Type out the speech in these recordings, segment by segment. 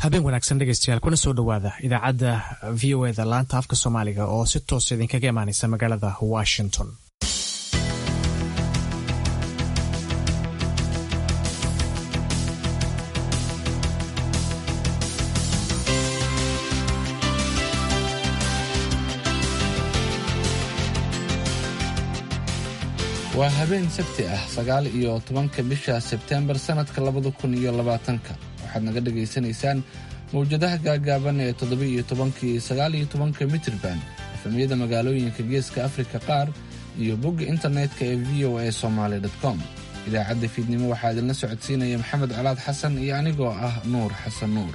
habeen wanaagsan dhegeystayaal kuna soo dhowaada idaacadda v o eda laanta afka soomaaliga oo si toos idinkaga imaaneysa magaalada washington waa habeen sabti ah sagaal iyo tobanka bisha sebteembar sannadka labada kun iyo labaatanka waxaad naga dhagaysanaysaan mawjadaha gaagaaban ee toddoba-iyo tobanka iyo sagaal iyo tobanka mitirban efamyada magaalooyinka geeska afrika qaar iyo bogga internetka ee v o a somaali com idaacadda fiidnimo waxaa idinla socodsiinaya maxamed colaad xasan iyo anigoo ah nuur xasan nuur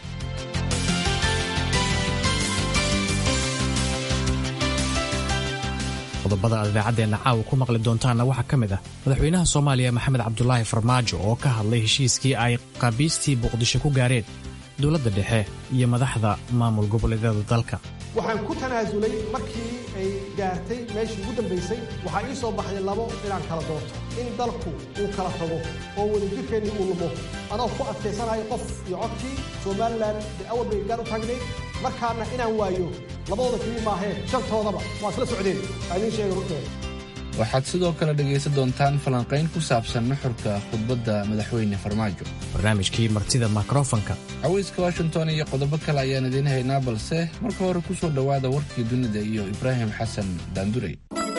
qodobada aad idaacaddeena caawa ku maqli doontaanna waxaa ka mid ah madaxweynaha soomaaliya maxamed cabdulaahi farmaajo oo ka hadlay heshiiskii ay qabiistii muqdisho ku gaareen dowladda dhexe iyo madaxda maamul goboleedyada dalka waxaan ku tanaasulay markii ay gaartay meeshii ugu dambaysay waxaa ii soo baxday labo inaan kala doorto in dalku uu kala tago oo wadajirkeennii uu lumo anoo ku adkaysanayo qof iyo codkii somalilan bay awal bay gaar u taagnayd markaana inaan waayo labadooda keliya maaheen shantoodaba waa isla socdeen aa idiin sheegay runteeda waxaad sidoo kale dhegaysan doontaan falanqayn ku saabsan nuxurka khudbadda madaxweyne farmaajo barnaamijkii martida mikrofonka cawayska washington iyo qodobo kale ayaan idiin haynaa balse marka hore ku soo dhowaada warkii dunida iyo ibraahim xasan daandurey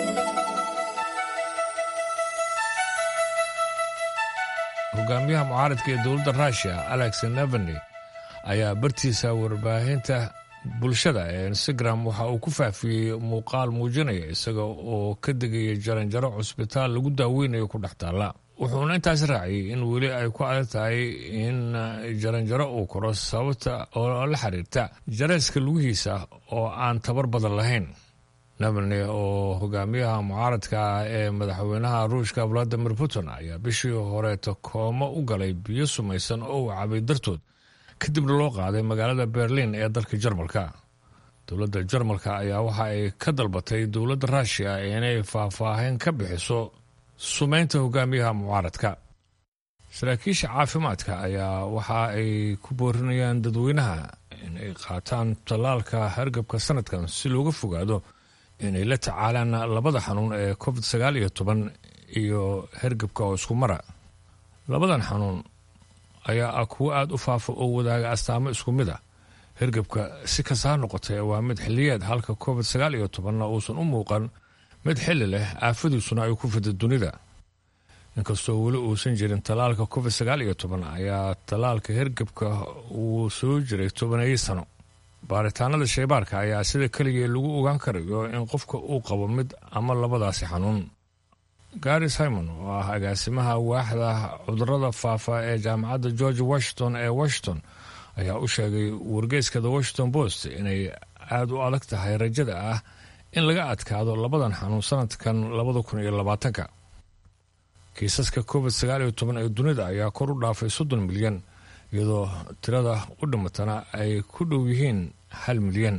hogaamiyaha mucaaradka ee dowladda ruushiya alex neveny ayaa bartiisa warbaahinta bulshada ee instagram waxa uu ku faafiyey muuqaal muujinaya isaga oo ka degaya jaranjaro cusbitaal lagu daaweynayo ku dhex taalla wuxuuna intaas raaciyey in weli ay ku adag tahay in jaranjaro uu koro sababta oo la xiriirta jareyska lugihiisa oo aan tabar badan lahayn neveny oo hogaamiyaha mucaaradka ah ee madaxweynaha ruushka valadimir putin ayaa bishii horeeta koomo u galay biyo sumaysan oo uu cabay dartood kadibna loo qaaday magaalada berlin ee dalka jarmalka dowladda jarmalka ayaa waxa ay ka dalbatay dowladda ruushiya inay faahfaahin ka bixiso sumeynta hogaamiyaha mucaaradka saraakiisha caafimaadka ayaa waxa ay ku boorinayaan dadweynaha inay qaataan tallaalka hargabka sanadkan si looga fogaado inay la tacaalaan labada xanuun ee covid sagaal iyo toban iyo hargabka oo isku mara labadan xanuun ayaa ah kuwo aada u faafa oo wadaaga astaamo isku mid ah hergebka si kastaa noqotay waa mid xiliyeed halka covid sagaal iyo tobanna uusan u muuqan mid xili leh aafadiisuna ay ku fida dunida inkastoo weli uusan jirin tallaalka covid sagaal iyo toban ayaa tallaalka hergebka uu soo jiray tobaneeyo sano baaritaanada shaybaarka ayaa sida keligee lagu ogaan karayo in qofka uu qabo mid ama labadaasi xanuun gary simon oo ah agaasimaha waaxda cudurada faafa ee jaamacadda george washington ee washington ayaa u sheegay wargeyska the washington post inay aada u adag tahay rajada ah in laga adkaado labadan xanuun sanadkan labada kun iyo labaatanka kiisaska covid sagaal iyo toban ee dunida ayaa kor u dhaafay soddon milyan iyadoo tirada u dhimatana ay ku dhow yihiin hal milyan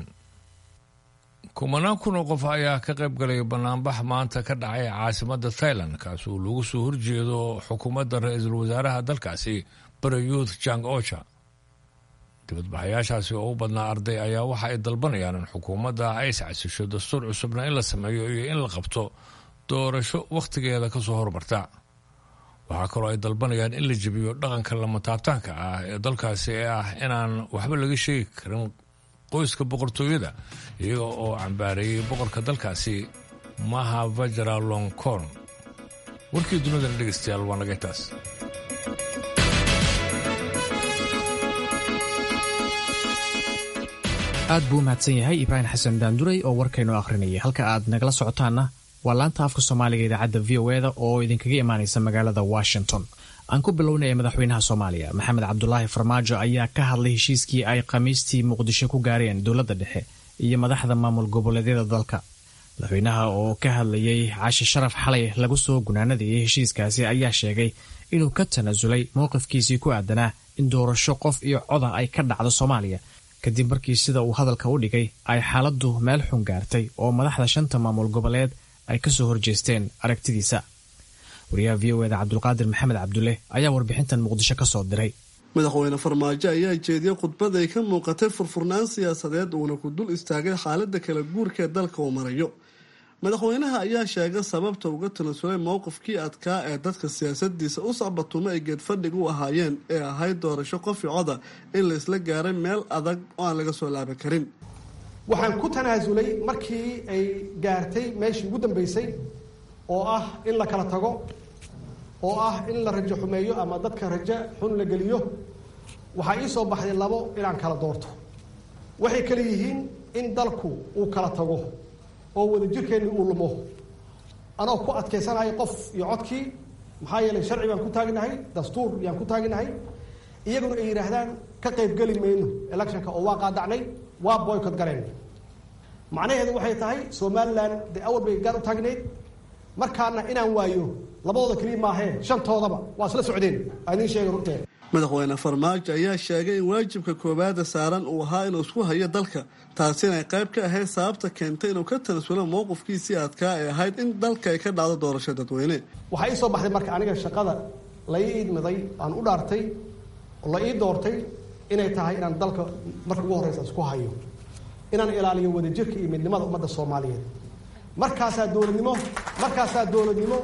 kumanaan kun oo qof ayaa ka qayb galay banaanbax maanta ka dhacay caasimadda thailand kaas uu lagu soo horjeedo xukuumadda ra-iisul wasaaraha dalkaasi barayuth jang ocha dibadbaxayaashaasi oo u badnaa arday ayaa waxa ay dalbanayaan in xukuumadda ay iscasisho dastuur cusubna in la sameeyo iyo in la qabto doorasho wakhtigeeda ka soo hormarta waxaa kaloo ay dalbanayaan in la jebiyo dhaqanka lamataabtaanka ah ee dalkaasi ee ah inaan waxba laga sheegi karin qoyska boqortooyada iyaga oo cambaareeyey boqorka dalkaasi maha vajara longcorn warkii dunidana dhegeystayaal waa naga intaas aad buu u mahadsan yahay ibraahim xasan daanduray oo warkaynu akhrinayay halka aad nagala socotaanna waa laanta afka soomaaliga idaacadda v o eda oo idinkaga imaanaysa magaalada washington aan ku bilownaya madaxweynaha soomaaliya maxamed cabdulaahi farmaajo ayaa ka hadlay heshiiskii ay khamiistii muqdisho ku gaareen dowladda dhexe iyo madaxda maamul goboleedyada dalka madaxweynaha oo ka hadlayay cashi sharaf xalay lagu soo gunaanadayay heshiiskaasi ayaa sheegay inuu ka tanaasulay mowqifkiisii ku aadanaa in doorasho qof iyo coda ay ka dhacdo soomaaliya kadib markii sida uu hadalka u dhigay ay xaaladdu meel xun gaartay oo madaxda shanta maamul goboleed ay ka soo horjeesteen aragtidiisa wariyaha v o eda cabdulqaadir maxamed cabdulle ayaa warbixintan muqdisho ka soo diray madaxweyne farmaajo ayaa jeediyey khudbad ay ka muuqatay furfurnaan siyaasadeed uuna ku dul istaagay xaalada kala guurka ee dalka uu marayo madaxweynaha ayaa sheegay sababta uga tanasulay mowqifkii adkaa ee dadka siyaasadiisa u sacbatumo ay geedfadhig u ahaayeen ee ahayd doorasho qofi coda in la isla gaaray meel adag oo aan laga soo laaban karin waxaan ku tanaasulay markii ay gaartay meeshii ugu dambeysay oo ah in la kala tago oo ah in la rajo xumeeyo ama dadka rajo xun la geliyo waxaa ii soo baxday labo inaan kala doorto waxay kale yihiin in dalku uu kala tago oo wadajirkeenni uu lumo anoo ku adkaysanayo qof iyo codkii maxaa yeelay sharci baan ku taagnahay dastuur yaan ku taagnahay iyaguna ay yidhaahdaan ka qaybgeli mayno electionka oo waa qaadacnay waa boycott galeen macnaheedu waxay tahay somalilan dee awal bay gaar u taagnayd markaana inaan waayo labadooda keliya maahee shantoodaba waa isla socdeen aa idiin sheega runteed madaxweyne farmaajo ayaa sheegay in waajibka koowaada saaran uu ahaa inuu isku hayo dalka taasina ay qayb ka ahayd sababta keentay inuu ka tanasulo mowqifkiisii adkaa ee ahayd in dalka ay ka dhacdo doorasho dadweyne waxaa ii soo baxday marka aniga shaqada la ii idmiday aan u dhaartay oo la ii doortay inay tahay inaan dalka marka ugu horreysa isku hayo inaan ilaaliyo wadajirka iyo midnimada ummadda soomaaliyeed markaasaa dowladnimo markaasaa dowladnimo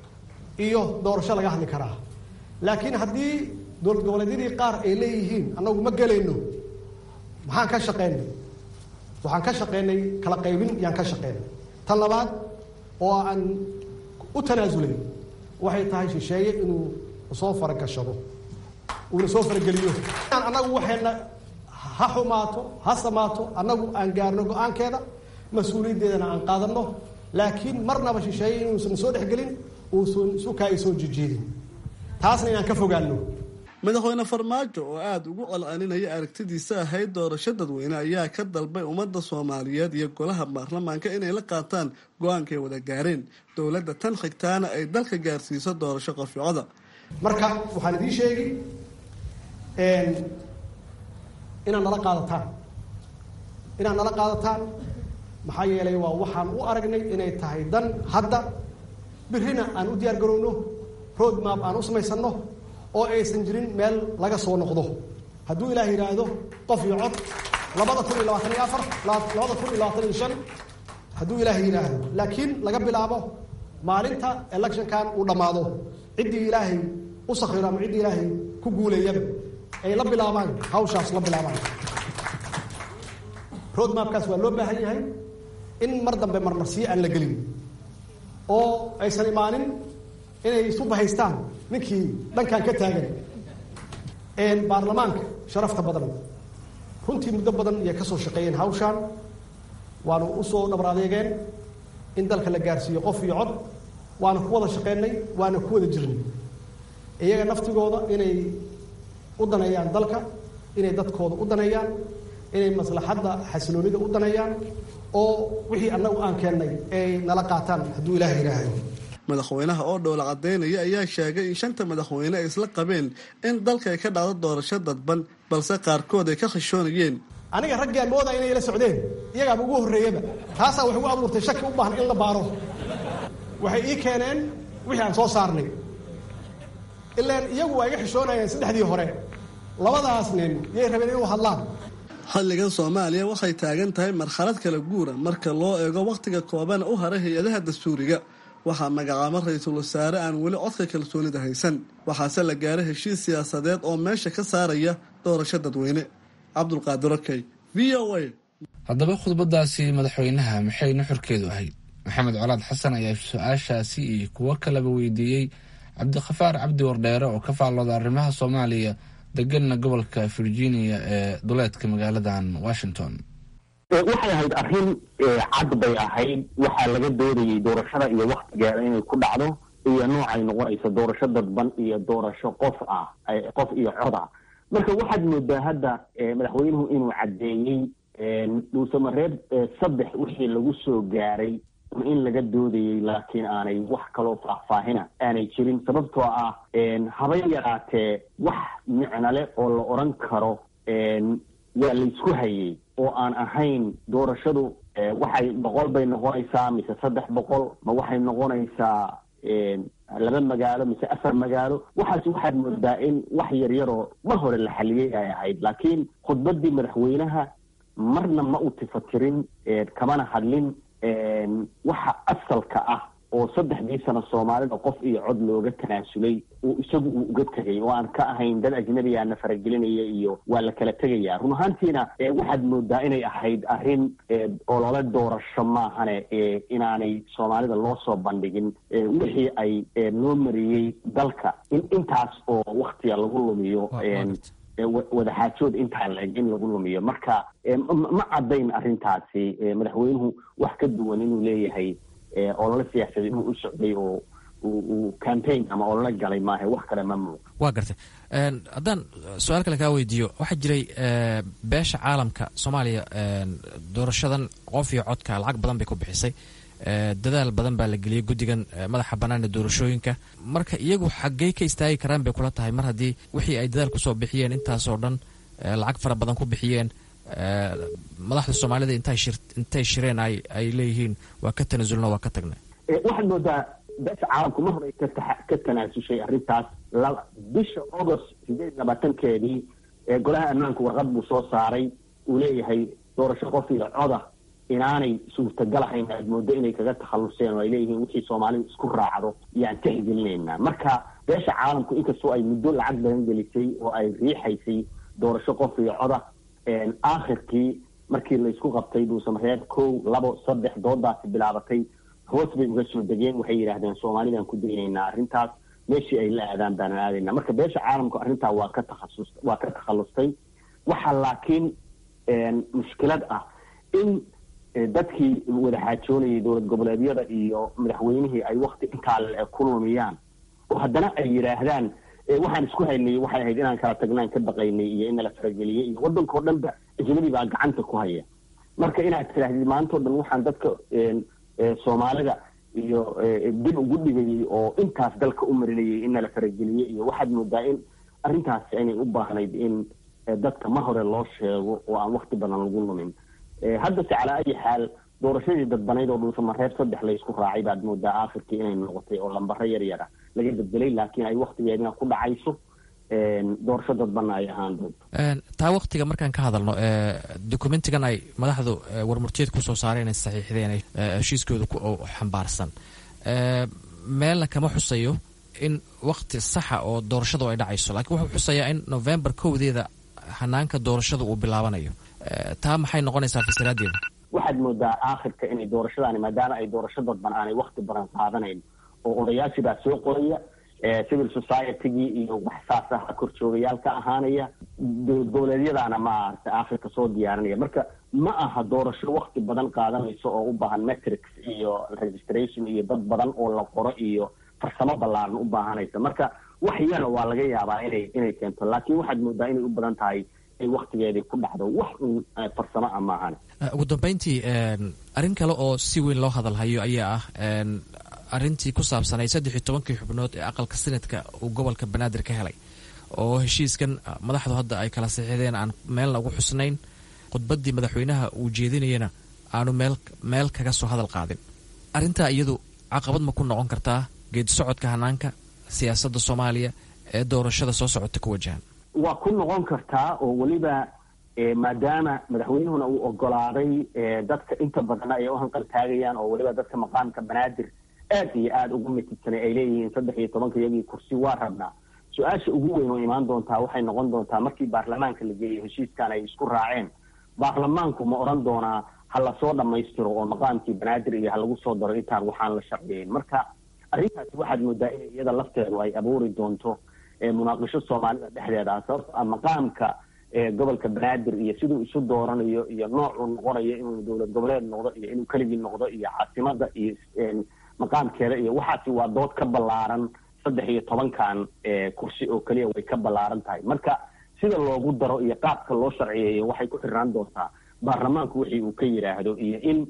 iyo doorasho laga hadli karaa laakiin haddii dowlad goboleedyadii qaar ay leeyihiin annagu ma gelayno maxaan ka shaqeynay waxaan ka shaqeynay kala qaybin yaan ka shaqeynay tan labaad oo aan u tanaasulay waxay tahay shisheeye inuu soo faragashado uuna soo farageliyo annagu waxayna ha xumaato ha samaato annagu aan gaarno go-aankeeda mas-uuliyaddeedana aan qaadanno laakiin marnaba shisheeye inuusan soo dhexgelin uusan sukaa soo jijeedin taasna inaan ka fogaano madaxweyne farmaajo oo aada ugu colcelinaya aragtidiisa ahayd doorasho dadweyne ayaa ka dalbay ummadda soomaaliyeed iyo golaha baarlamaanka inay la qaataan go-aankay wada gaareen dowladda tan xigtaana ay dalka gaarsiiso doorasho qoficoda marka waxaan idiin sheegi inaad nala qaadataan inaad nala qaadataan maxaa yeelay waa waxaan u aragnay inay tahay dan hadda birrina aan u diyaar garowno road map aan u samaysanno oo aysan jirin meel laga soo noqdo hadduu ilaah yidhaahdo qof iyo cod labada kun iyo labaatan iyo afar labada kun iyo labaatan iyo shan hadduu ilaah yidhaahdo laakiin laga bilaabo maalinta electionkan uu dhammaado ciddii ilaahay u sakhiro ama ciddii ilaahay ku guuleeyaba ay la bilaabaan hawshaas la bilaabaan road mapkaas waa loo baahan yahay in mar dambe marmarsiyo aan la gelin oo aysan imaanin inay isu bahaystaan ninkii dhankan ka taagan baarlamaanka sharafta badan runtii muddo badan iyay ka soo shaqeeyeen hawshaan waanu usoo dhabar adeegeen in dalka la gaarsiiyo qof iyo cod waana ku wada shaqeynay waana ku wada jirnay iyaga naftigooda inay u daneeyaan dalka inay dadkooda u daneeyaan inay maslaxadda xasiloonida u daneeyaan oo wixii annagu aan keennay ay nala qaataan hadduu ilaah yidhaahdo madaxweynaha oo dhowla cadaynaya ayaa sheegay in shanta madaxweyne ay isla qabeen in dalka ay ka dhacdo doorasho dadban balse qaarkood ay ka khashoonayeen aniga raggaan moodaa inay la socdeen iyagaaba ugu horreeyaba taasaa wax ugu abuurtay shaki u baahan in la baaro waxay ii keeneen wixii aan soo saarnay ilaan iyagu waa iga xishoonayeen saddexdii hore labadaas nin yay rabeen inuu hadlaan xilligan soomaaliya waxay taagan tahay marxalad kala guura marka loo eego wakhtiga kooban u haray hay-adaha dastuuriga waxaa magacaabo ra-iisul wasaare aan weli codka kalsoonida haysan waxaase la gaaray heshiis siyaasadeed oo meesha ka saaraya doorasho dadweyne cabdulqaadir okey v o a haddaba khudbadaasi madaxweynaha maxay nuxurkeedu ahayd maxamed colaad xasan ayaa su-aashaasi iyo kuwo kaleba weydiiyey cabdikhafaar cabdi wardheere oo ka faallooda arrimaha soomaaliya deganna gobolka virginia ee duleedka magaaladan washington waxay ahayd arrin cad bay ahayd waxaa laga doodayay doorashada iyo waktigeeda inay ku dhacdo iyo noocay noqonayso doorasho dadban iyo doorasho qof ah qof iyo cod ah marka waxaad moodaa hadda madaxweynuhu inuu caddeeyey dhuusamareeb saddex wixii lagu soo gaaray in laga doodayay laakiin aanay wax kaloo faahfaahina aanay jirin sababtoo ah habay yaraatee wax micnale oo la odran karo waa laysku hayay oo aan ahayn doorashadu waxay boqol bay noqonaysaa mise saddex boqol ma waxay noqonaysaa laba magaalo mise afar magaalo waxaas waxaad moodaa in wax yaryaroo mar hore la xaliyey ay ahayd laakiin khudbadii madaxweynaha marna ma u tifakirin kamana hadlin waxa asalka ah oo saddexdii sano soomaalida qof iyo cod looga tanaasulay uu isagu uu uga tegay oo aan ka ahayn dad ajnabigaana faragelinaya iyo waa la kala tegaya run ahaantiina waxaad moodaa inay ahayd arrin olole doorasho maahane inaanay soomaalida loo soo bandhigin wixii ay loo mariyey dalka in intaas oo waktiga lagu lumiyo wadaxaajood intaa laeg in lagu lumiyo marka ma caddayn arrintaasi madaxweynuhu wax ka duwan inuu leeyahay olole siyaasadeed inuu u socday oo uu campaign ama olole galay maaha wax kale ma muuq waa gartay haddaan su-aal kale kaa weydiiyo waxaa jiray beesha caalamka soomaaliya doorashadan qof iyo codka lacag badan bay ku bixisay dadaal badan baa la geliyey guddigan madaxa bannaan ee doorashooyinka marka iyagu xaggey ka istaagi karaan bay kula tahay mar haddii wixii ay dadaal kusoo bixiyeen intaasoo dhan lacag fara badan ku bixiyeen madaxda soomaalida intay shireen ay leeyihiin waa ka tanasulna waa ka tagnay waxaad moodaa beesha caalamku mar hore ka tanaasushay arrintaas bisha august sideed labaatankeedii golaha ammaanku warqad buu soo saaray uu leeyahay doorasho qof iyo coda inaanay suurtagal ahayn aad moodo inay kaga takhalluseen oo ay leeyihiin wixii soomaalidu isku raacdo yaan tixgelinaynaa marka beesha caalamku inkastoo ay muddo lacag badan gelisay oo ay riixaysay doorasho qof iyo coda aakhirkii markii laysku qabtay dhuusamareeb kow labo saddex doodaasi bilaabatay hoos bay uga soo degeen waxay yidhaahdeen soomaalidaan ku daynaynaa arrintaas meeshii ay la aadaan baanan aadaynaa marka beesha caalamku arrintaa waa ka takhasus waa ka takhallustay waxaa laakiin mushkilad ah in dadkii wadaxaajoonayay dowlad goboleedyada iyo madaxweynihii ay wakti intaa ku lumiyaan oo haddana ay yidhaahdaan waxaan isku haynay waxay ahayd inaan kala tagnaan ka baqaynay iyo in nala farageliyey iyo waddanka oo dhan ba ajnabi baa gacanta ku haya marka inaad tidaahdid maanta o dhan waxaan dadka soomaalida iyo dib ugu dhigayay oo intaas dalka u marinayay in nala farageliyey iyo waxaad moodaa in arrintaasi inay u baahnayd in dadka ma hore loo sheego oo aan wakti badan lagu lumin haddase calaa ayi xaal doorashadii dadbanayd oo dhuusamareeb saddex laysku raacay baad moodaa aakhirkii inay noqotay oo lambaro yar yar ah laga beddelay laakiin ay waktigeedina ku dhacayso doorasho dadbanna ay ahaan doonto taa waktiga markaan ka hadalno documentigan ay madaxdu warmurtiyeed kusoo saareen ay saxiixdeen heshiiskooda xambaarsan meelna kama xusayo in wakti saxa oo doorashadu ay dhacayso lakiin wuxuu xusayaa in november kowdeeda hanaanka doorashada uu bilaabanayo taa maxay noqonaysaa fasiraadeeda waxaad moodaa aakhirka inay doorashadaani maadaama ay doorasho dadban aanay wakti badan qaadanayn oo odayaashii baa soo qoraya civil society-gii iyo wax saas ah korjoogayaal ka ahaanaya dowlad goboleedyadaana maarata aakhirka soo diyaarinaya marka ma aha doorasho wakti badan qaadanayso oo u baahan metrics iyo registration iyo dad badan oo la qoro iyo farsamo ballaaran u baahanaysa marka wax yara waa laga yaabaa inay inay keento laakiin waxaad moodaa inay u badan tahay in waktigeedii ku dhacdo wax un farsamo ah maahan ugu dambeyntii arrin kale oo si weyn loo hadalhayo ayaa ah arrintii ku saabsanay saddex iyo tobankii xubnood ee aqalka sanadka uu gobolka banaadir ka helay oo heshiiskan madaxdu hadda ay kala saxiixdeen aan meelna ugu xusnayn khudbaddii madaxweynaha uu jeedinayana aanu meel meel kaga soo hadal qaadin arrintaa iyadu caqabad ma ku noqon kartaa geedi socodka hanaanka siyaasadda soomaaliya ee doorashada soo socota ku wajahan waa ku noqon kartaa oo weliba maadaama madaxweynuhuna uu ogolaaday dadka inta badanna ay u hanqal taagayaan oo weliba dadka maqaamka banaadir aad iyo aada ugu mitidsanay ay leeyihiin saddex iyo tobanka iyagii kursi waa rabnaa su-aasha ugu weyn oo imaan doontaa waxay noqon doontaa markii baarlamaanka la geeyo heshiiskan ay isku raaceen baarlamaanku ma odhan doonaa ha lasoo dhammaystiro oo maqaamkii banaadir iyo ha lagu soo daro intaan waxaan la sharciyeyn marka arrintaasi waxaad moodaa in iyada lafteedu ay abuuri doonto munaaqisho soomaalida dhexdeeda ah sababto ah maqaamka gobolka banaadir iyo siduu isu dooranayo iyo noocuu noqonayo inuu dowlad goboleed noqdo iyo inuu keligii noqdo iyo caasimada iyo maqaamkeeda iyo waxaasi waa dood ka ballaaran saddex iyo tobankan kursi oo keliya way ka ballaaran tahay marka sida loogu daro iyo qaabka loo sharciyeeyo waxay ku xirnaan doontaa baarlamaanku wixii uu ka yidhaahdo iyo in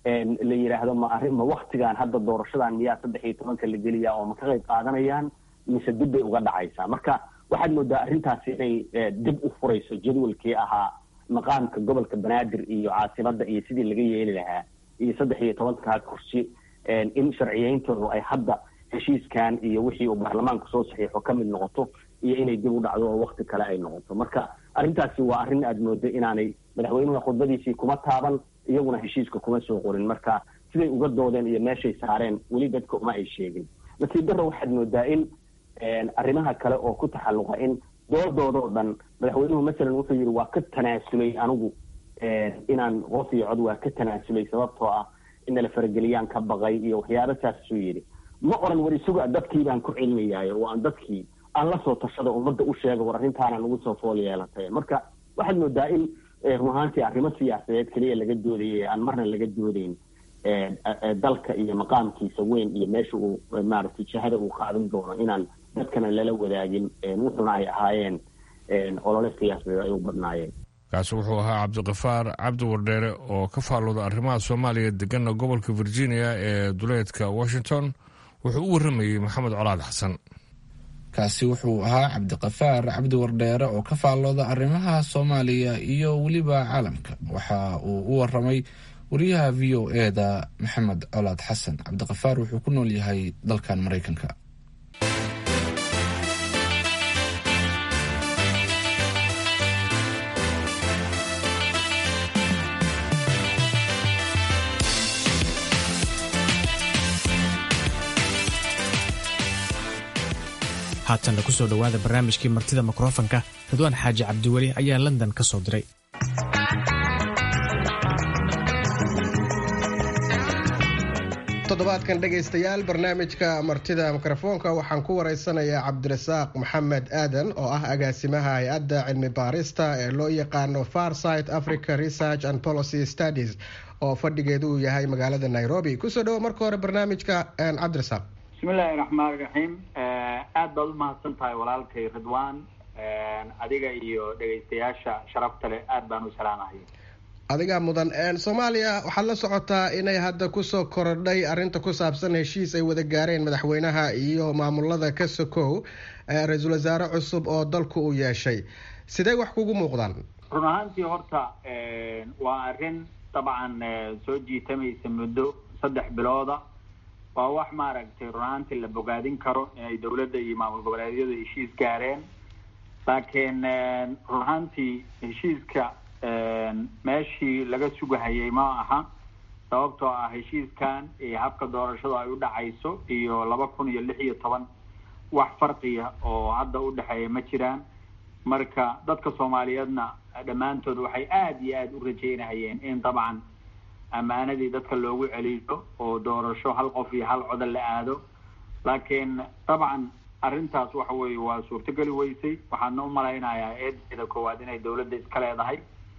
la yidhaahdo ma arrin ma waktigan hadda doorashadan miyaa saddex iyo tobanka la geliyaa oo ma ka qayb qaadanayaan mise dib bay uga dhacaysaa marka waxaad moodaa arrintaasi inay dib u furayso jadwalkii ahaa maqaamka gobolka banaadir iyo caasimada iyo sidii laga yeeli lahaa iyo saddex iyo tobankaa kursi in sharciyeyntoodu ay hadda heshiiskan iyo wixii uu baarlamaanku soo saxiixo ka mid noqoto iyo inay dib u dhacdo oo wakti kale ay noqoto marka arrintaasi waa arrin aada moodo inaanay madaxweynuhuna khudbadiisii kuma taaban iyaguna heshiiska kuma soo qorin marka siday uga doodeen iyo meeshay saareen weli dadka uma ay sheegin nasiib darro waxaad moodaa in arrimaha kale oo ku taxalluqa in doodoodoo dhan madaxweynuhu masalan wuxuu yidhi waa ka tanaasulay anigu inaan qof iyo cod waa ka tanaasulay sababtoo ah in nala farageliyaan ka baqay iyo waxyaaba saasuu yidhi ma oran war isuga dadkii baan ku celinayaayo oo aan dadkii aan la soo tashada ummadda u sheega war arrintaana nagu soo fool yeelatay marka waxaad moodaa in run ahaantii arrimo siyaasadeed keliya laga doodayay aan marna laga doodayn dalka iyo maqaamkiisa weyn iyo meesha uu maaragtay jihada uu qaadan doono inaan dadkana lala wadaagin wuxuna ay ahaayeen olole siyaasadeed ay u badnaayeen kaasi wuxuu ahaa cabdiqafaar cabdi wardheere oo ka faallooda arrimaha soomaaliya degana gobolka virginia ee duleedka washington wuxuu u warramayey maxamed colaad xasan kaasi wuxuu ahaa cabdiqafaar cabdi wardheere oo ka faallooda arrimaha soomaaliya iyo weliba caalamka waxa uu u waramay wariyaha v o e da maxamed colaad xasan cabdiqafaar wuxuu ku nool yahay dalkan maraykanka haatanna kusoo dhowaada barnaamijkii martida mikrofanka ridwaan xaaji cabdiweli ayaa london ka soo diray toddobaadkan dhegaystayaal barnaamijka martida mikrofoonka waxaan ku waraysanayaa cabdirasaaq maxamed aadan oo ah agaasimaha hay-adda cilmi baarista ee loo yaqaano farsight africa research and policy studies oo fadhigeedu uu yahay magaalada nairobi kusoo dhawo marka hore barnaamijka cabdirasaaq bismillahi raxmaan raxiim aad baad u mahadsan tahay walaalkay ridwan adiga iyo dhegaystayaasha sharafta leh aad baan u salaamahay adigaa mudan soomaaliya waxaad la socotaa inay hadda kusoo korodhay arrinta ku saabsan heshiis ay wada gaareen madaxweynaha iyo maamulada ka sokow ra-iisul wasaare cusub oo dalku uu yeeshay sidee wax kugu muuqdaan run ahaantii horta waa arrin dabcan soo jiitamaysa muddo saddex bilooda waa wax maaragtay run ahaantii la bogaadin karo inay dowladda iyo maamul goboleedyadu heshiis gaareen laakiin run ahaantii heshiiska meeshii laga sugahayay ma aha sababtoo ah heshiiskan iyo habka doorashadu ay u dhacayso iyo laba kun iyo lix iyo toban wax farqiya oo hadda u dhexeeya ma jiraan marka dadka soomaaliyeedna dhammaantood waxay aada iyo aada u rajeynahayeen in dabcan ammaanadii dadka loogu celiyo oo doorasho hal qof iyo hal codan la aado laakiin dabcan arrintaas waxa weeye waa suurtogeli weysay waxaadna u malaynayaa eedeeda koowaad inay dowladda iska leedahay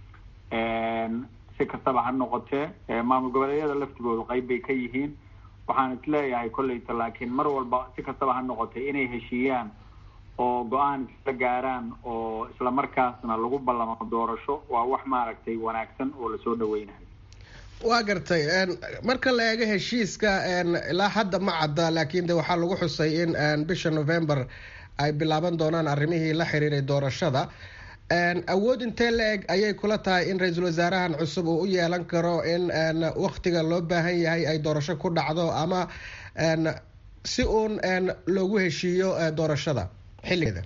si kastaba ha noqotee maamul goboleedyada laftigoodu qayb bay ka yihiin waxaan isleeyahay kolleyta laakiin mar walba si kastaba ha noqotay inay heshiiyaan oo go-aan isla gaaraan oo isla markaasna lagu ballamo doorasho waa wax maaragtay wanaagsan oo lasoo dhaweynayo waa gartay marka la eego heshiiska ilaa hadda ma cadda laakiin de waxaa lagu xusay in bisha november ay bilaaban doonaan arrimihii la xiriiray doorashada awood intee la eg ayay kula tahay in ra-iisul wasaarahan cusub uu u yeelan karo in waktiga loo baahan yahay ay doorasho ku dhacdo ama si uun loogu heshiiyo doorashada xilligeeda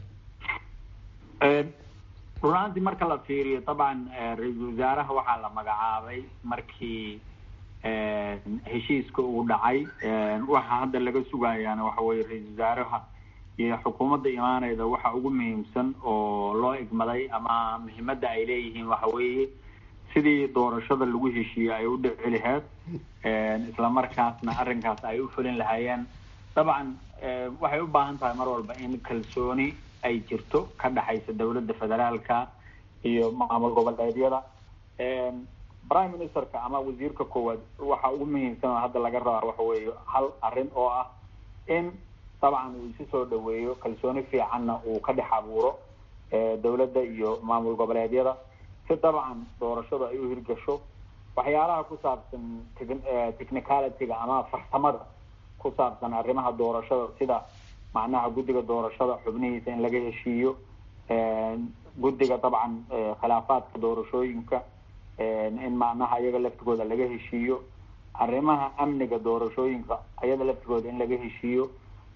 runaantii marka la fiiriyo dabcan ra-iisul wasaaraha waxaa la magacaabay markii heshiiska uu dhacay waxa hadda laga sugayaana waxa weye ra-iisul wasaaraha iyo xukuumadda imaaneyda waxa ugu muhiimsan oo loo egmaday ama muhiimadda ay leeyihiin waxa weeye sidii doorashada lagu heshiiyey ay u dhici laheyd isla markaasna arrinkaas ay u fulin lahaayeen dabcan waxay u baahan tahay mar walba in kalsooni ay jirto ka dhexaysa dowladda federaalka iyo maamul goboleedyada prime ministerka ama wasiirka koowaad waxa ugu muhiimsan oo hadda laga rabaa waxa weeye hal arrin oo ah in dabcan uu isu soo dhaweeyo kalsooni fiicanna uu ka dhex abuuro dowladda iyo maamul goboleedyada si dabcan doorashadu ay u hirgasho waxyaalaha ku saabsan technicalityga ama farsamada ku saabsan arrimaha doorashada sida macnaha guddiga doorashada xubnihiisa in laga heshiiyo guddiga dabcan khilaafaadka doorashooyinka in macnaha iyaga laftigooda laga heshiiyo arrimaha amniga doorashooyinka ayada laftigooda in laga heshiiyo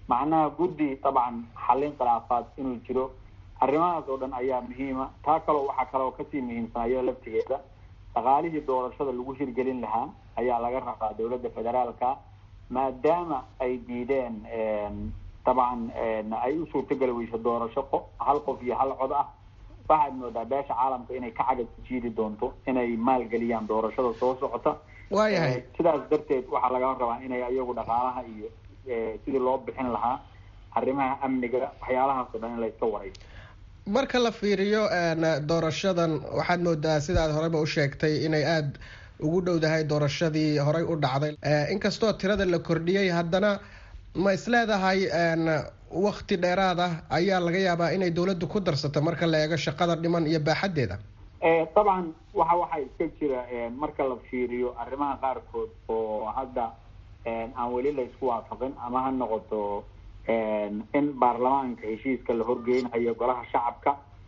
macnaha guddi dabcan xallin khilaafaad inuu jiro arrimahaas oo dhan ayaa muhiima taa kaloo waxaa kaloo kasii muhiimsan iyada laftigeeda dhaqaalihii doorashada lagu hirgelin lahaa ayaa laga rabaa dowladda federaalka maadaama ay diideen dabcan ay u suurtogeli weyso doorasho qo hal qof iyo hal cod ah waxaad moodaa beesha caalamka inay ka cagad jiidi doonto inay maalgeliyaan doorashada soo socota waayahay sidaas darteed waxaa laga rabaa inay iyagu dhaqaalaha iyo sidii loo bixin lahaa arrimaha amniga waxyaalahaas o dhan in layska warayso marka la fiiriyo doorashadan waxaad moodaa sidaad horeyba u sheegtay inay aada ugu dhowdahay doorashadii horey u dhacday inkastoo tirada la kordhiyey haddana ma isleedahay wakti dheeraad ah ayaa laga yaabaa inay dawladdu ku darsato marka la eego shaqada dhiman iyo baaxaddeeda dabcan waxa waxaa iska jira marka la fiiriyo arrimaha qaarkood oo hadda aan weli la isku waafaqin ama ha noqoto in baarlamaanka heshiiska la horgeynayo golaha shacabka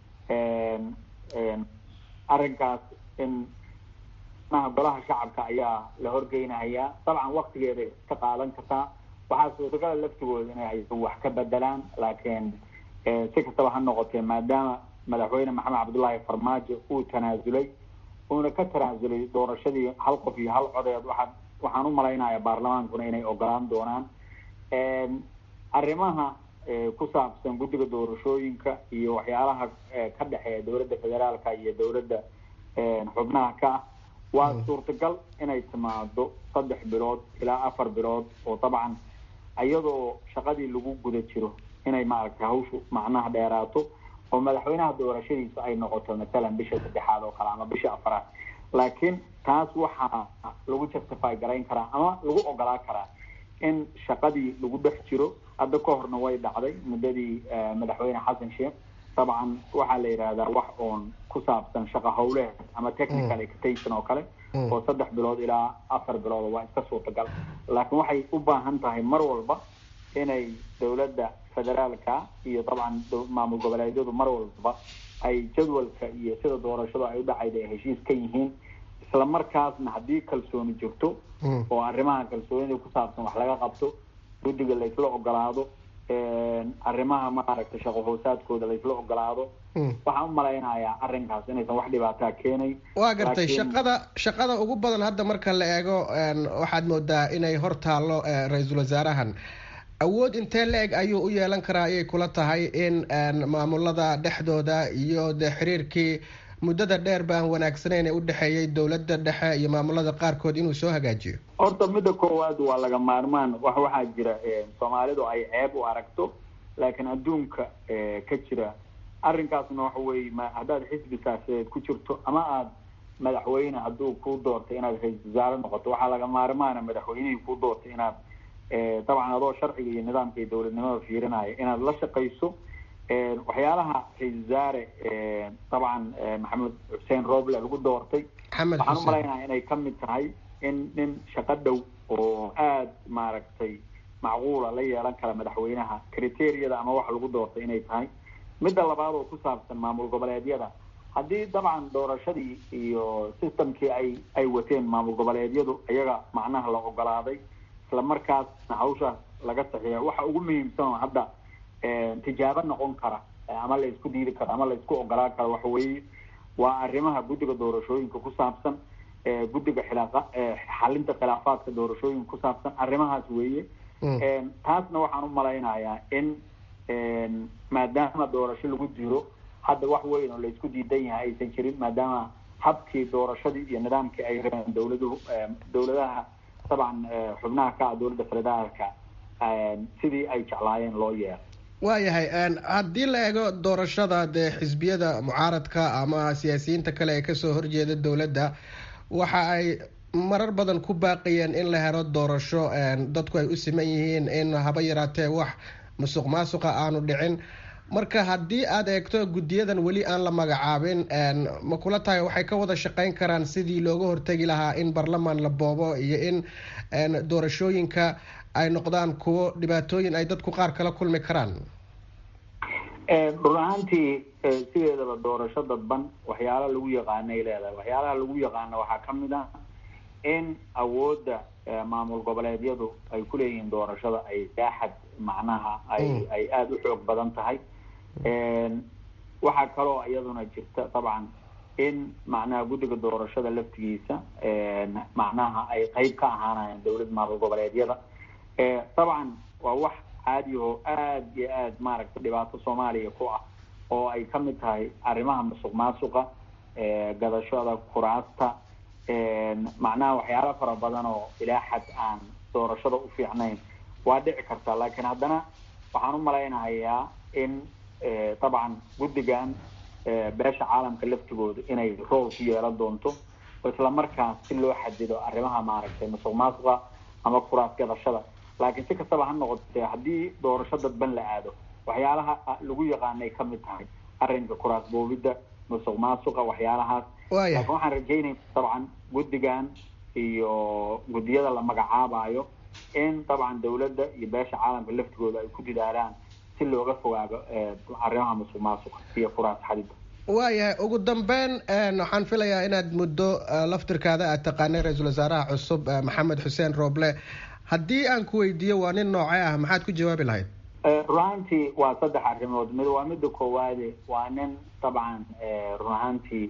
arrinkaas in maha golaha shacabka ayaa la horgeynayaa dabcan waktigeeda iska qaadan kartaa waxaa suurtagala laftigooda inay wax ka bedelaan laakiin si kastaba ha noqotee maadaama madaxweyne maxamed cabdullaahi farmaajo uu tanaasulay uuna ka tanaasulay doorashadii hal qof iyo hal codeed waxaa waxaan u malaynayaa baarlamaankuna inay ogolaan doonaan arrimaha ku saabsan guddiga doorashooyinka iyo waxyaalaha ka dhexeeya dowladda federaalka iyo dowladda xubnaha ka ah waa suurtagal inay timaado saddex bilood ilaa afar bilood oo dabcan iyadoo shaqadii lagu guda jiro inay maaragtay hawshu macnaha dheeraato oo madaxweynaha doorashadiisa ay noqoto mathalan bisha saddexaad oo kale ama bisha afaraad laakiin taas waxaa lagu justify garayn karaa ama lagu ogolaa karaa in shaqadii lagu dhex jiro hadda ka horna way dhacday muddadii madaxweyne xasan sheekh dabcan waxaa la yidhahdaa wax oon ku saabsan shaqa howleed ama technical extension oo kale oo saddex bilood ilaa afar bilood waa iska suurtagal laakiin waxay u baahan tahay mar walba inay dowladda federaalka iyo dabcan maamul goboleedyadu mar walba ay jadwalka iyo sida doorashadu ay u dhacayda ay heshiis ka yihiin isla markaasna haddii kalsooni jirto oo arrimaha kalsoonida ku saabsan wax laga qabto guddiga laysla ogolaado arrimaha maaragtay shaqo hoosaadkooda laysla ogolaado waxaan u malaynayaa arrinkaas inaysan wax dhibaataa keenayn waa gartay shaqada shaqada ugu badan hadda marka la eego waxaad moodaa inay hor taallo ra-iisul wasaarahan awood intee la-eg ayuu u yeelan karaa ayay kula tahay in maamulada dhexdooda iyo dee xiriirkii muddada dheer ba aan wanaagsanayn ee u dhexeeyay dowladda dhexe iyo maamulada qaarkood inuu soo hagaajiyo horta midda koowaad waa laga maarmaan wax waxaa jira soomaalidu ay ceeb u aragto laakiin adduunka ka jira arrinkaasna waxa weeye ma haddaad xisbi siyaasadeed ku jirto ama aada madaxweyne hadduu ku doortay inaad ra-isul wasaare noqoto waxaa laga maarmaana madaxweynihii ku doortay inaad dabcan adoo sharciga iyo nidaamka iyo dowladnimada fiirinaya inaad la shaqayso waxyaalaha ra-isul wasaare dabcan maxamed xuseen roble lagu doortay waxaan u malaynaya inay kamid tahay in nin shaqo dhow oo aada maaragtay macquula la yeelan kara madaxweynaha criteriyada ama waxa lagu doortay inay tahay midda labaad oo ku saabsan maamul goboleedyada haddii dabcan doorashadii iyo systemkii ay ay wateen maamul goboleedyadu iyaga macnaha la ogolaaday isla markaasna hawshaas laga saxiixa waxa ugu muhiimsan oo hadda tijaabo noqon kara ama la isku diidi karo ama la isku ogolaan karo waxa weeye waa arrimaha guddiga doorashooyinka ku saabsan guddiga xilaafa xalinta khilaafaadka doorashooyinka ku saabsan arrimahaas weeye taasna waxaan u malaynayaa in maadaama doorasho lagu jiro hadda wax weyn oo la isku diidan yahay aysan jirin maadaama habkii doorashadii iyo nidaamkii ay rabeen dowladuhu dowladaha dabcan xubnaha ka ah dowladda federaalka sidii ay jeclaayeen loo yeelo waayahay haddii la eego doorashada dee xisbiyada mucaaradka ama siyaasiyiinta kale ee kasoo horjeeda dowladda waxa ay marar badan ku baaqayeen in la helo doorasho dadku ay u siman yihiin in haba yaraatee wax musuq maasuqa aanu dhicin marka haddii aada eegto guddiyadan weli aan la magacaabin ma kula tahay waxay ka wada shaqeyn karaan sidii looga hortegi lahaa in baarlamaan la boobo iyo in doorashooyinka ay noqdaan kuwo dhibaatooyin ay dadku qaar kala kulmi karaan run ahaantii sideedaba doorasho dadban waxyaala lagu yaqaanay leedahay waxyaalaha lagu yaqaano waxaa kamid ah in awoodda maamul goboleedyadu ay ku leeyihiin doorashada ay daaxad macnaha ay ay aada u xoog badan tahay waxaa kaloo iyaduna jirta dabcan in macnaha guddiga doorashada laftigiisa macnaha ay qeyb ka ahaanayaan dowlad maamul goboleedyada dabcan waa wax caadi oo aada iyo aada maaragtay dhibaato soomaaliya ku ah oo ay ka mid tahay arrimaha musuq maasuqa gadashada kuraasta macnaha waxyaala fara badan oo ilaa xad aan doorashada u fiicnayn waa dhici karta laakiin haddana waxaan u malaynahayaa in dabcan guddigan beesha caalamka laftigooda inay rool ku yeelan doonto oo islamarkaas si loo xadido arrimaha maaragtay musuq maasuqa ama kuraas gadashada laakiin si kastaba ha noqotee haddii doorasho dadban la aado waxyaalaha lagu yaqaanay ka mid tahay arrinka kuraas boobidda musuq maasuqa waxyaalahaas laakiin waxaan rajaynayna dabcan guddigan iyo guddiyada la magacaabayo in dabcan dawladda iyo beesha caalamka laftigooda ay ku dadaalaan si looga fogaado arrimaha musuq maasuqa iyo kuraas xadida waayahay ugu dambeyn waxaan filayaa inaad muddo laftirkaada aad taqaanay ra-iisul wasaaraha cusub maxamed xuseen rooble haddii aan ku weydiiyo waa nin noocee ah maxaad ku jawaabi lahayd run ahaantii waa saddex arrimood mid waa midda koowaade waa nin dabcan run ahaantii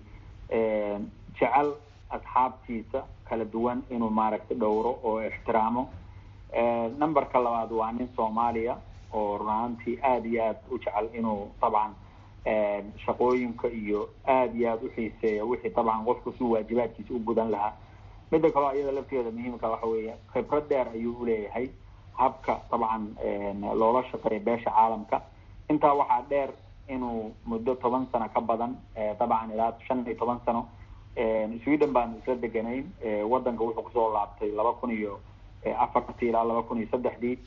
jecel asxaabtiisa kala duwan inuu maaragtay dhowro oo ixtiraamo numberka labaad waa nin soomaaliya oo run ahaantii aada iyo aada u jecel inuu dabcan shaqooyinka iyo aada iyo aada u xiiseeya wixii dabcan qofku si waajibaadkiisa u gudan lahaa midda kaloo iyada lafteeda muhiimka waxa weeye khibrad dheer ayuu uleeyahay habka dabcan loola shaqeeya beesha caalamka intaa waxaa dheer inuu muddo toban sano ka badan dabcan ilaa shan iyo toban sano sweden baanu isla deganayn wadanka wuxuu kusoo laabtay laba kun iyo afartii ilaa laba kun iyo saddexdii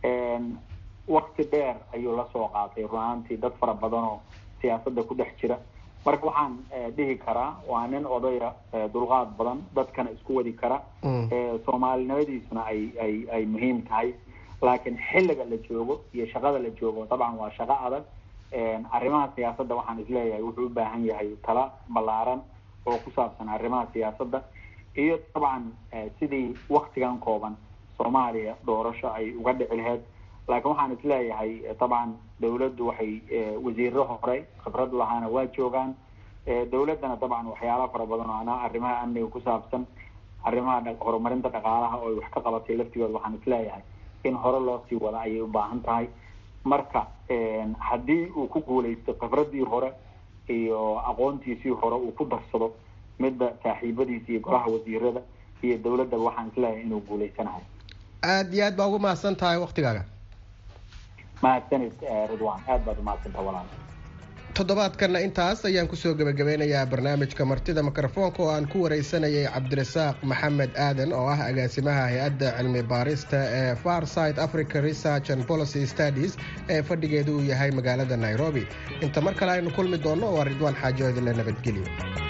wakti dheer ayuu lasoo qaatay run ahaantii dad fara badan oo siyaasadda ku dhex jira marka waxaan dhihi karaa waa nin odaya dulqaad badan dadkana isku wadi kara soomaalinimadiisuna ay ay ay muhiim tahay laakiin xilliga la joogo iyo shaqada la joogo dabcan waa shaqo adag arrimaha siyaasadda waxaan isleeyahay wuxuu u baahan yahay tala ballaaran oo ku saabsan arrimaha siyaasadda iyo dabcan sidii waktigan kooban soomaaliya doorasho ay uga dhici laheyd laakiin waxaan isleeyahay dabcan dawladdu waxay wasiiro hore khibrad lahaana waa joogaan dawladdana dabcan waxyaala fara badan oo anaa arrimaha amniga ku saabsan arrimaha horumarinta dhaqaalaha oo ay wax ka qabatay laftigooda waxaan isleeyahay in hore loo sii wada ayay u baahan tahay marka haddii uu ku guulaysto khibraddii hore iyo aqoontiisii hore uu ku darsado midda saaxiibadiisa iyo golaha wasiirada iyo dawladda waxaan isleeyahay inuu guulaysanahay aada iyo aad baa ugu mahadsan tahay waktigaaga mahadsanid ridwan aad baad umahadsantaha walaal toddobaadkanna intaas ayaan kusoo gebagabeynayaa barnaamijka martida mikrofoonka oo aan ku wareysanayay cabdirasaaq maxamed aadan oo ah agaasimaha hay-adda cilmi baarista ee farside africa research and policy studies ee fadhigeedu uu yahay magaalada nairobi inta mar kale aynu kulmi doonno waa ridwaan xaajo idinle nabadgelyo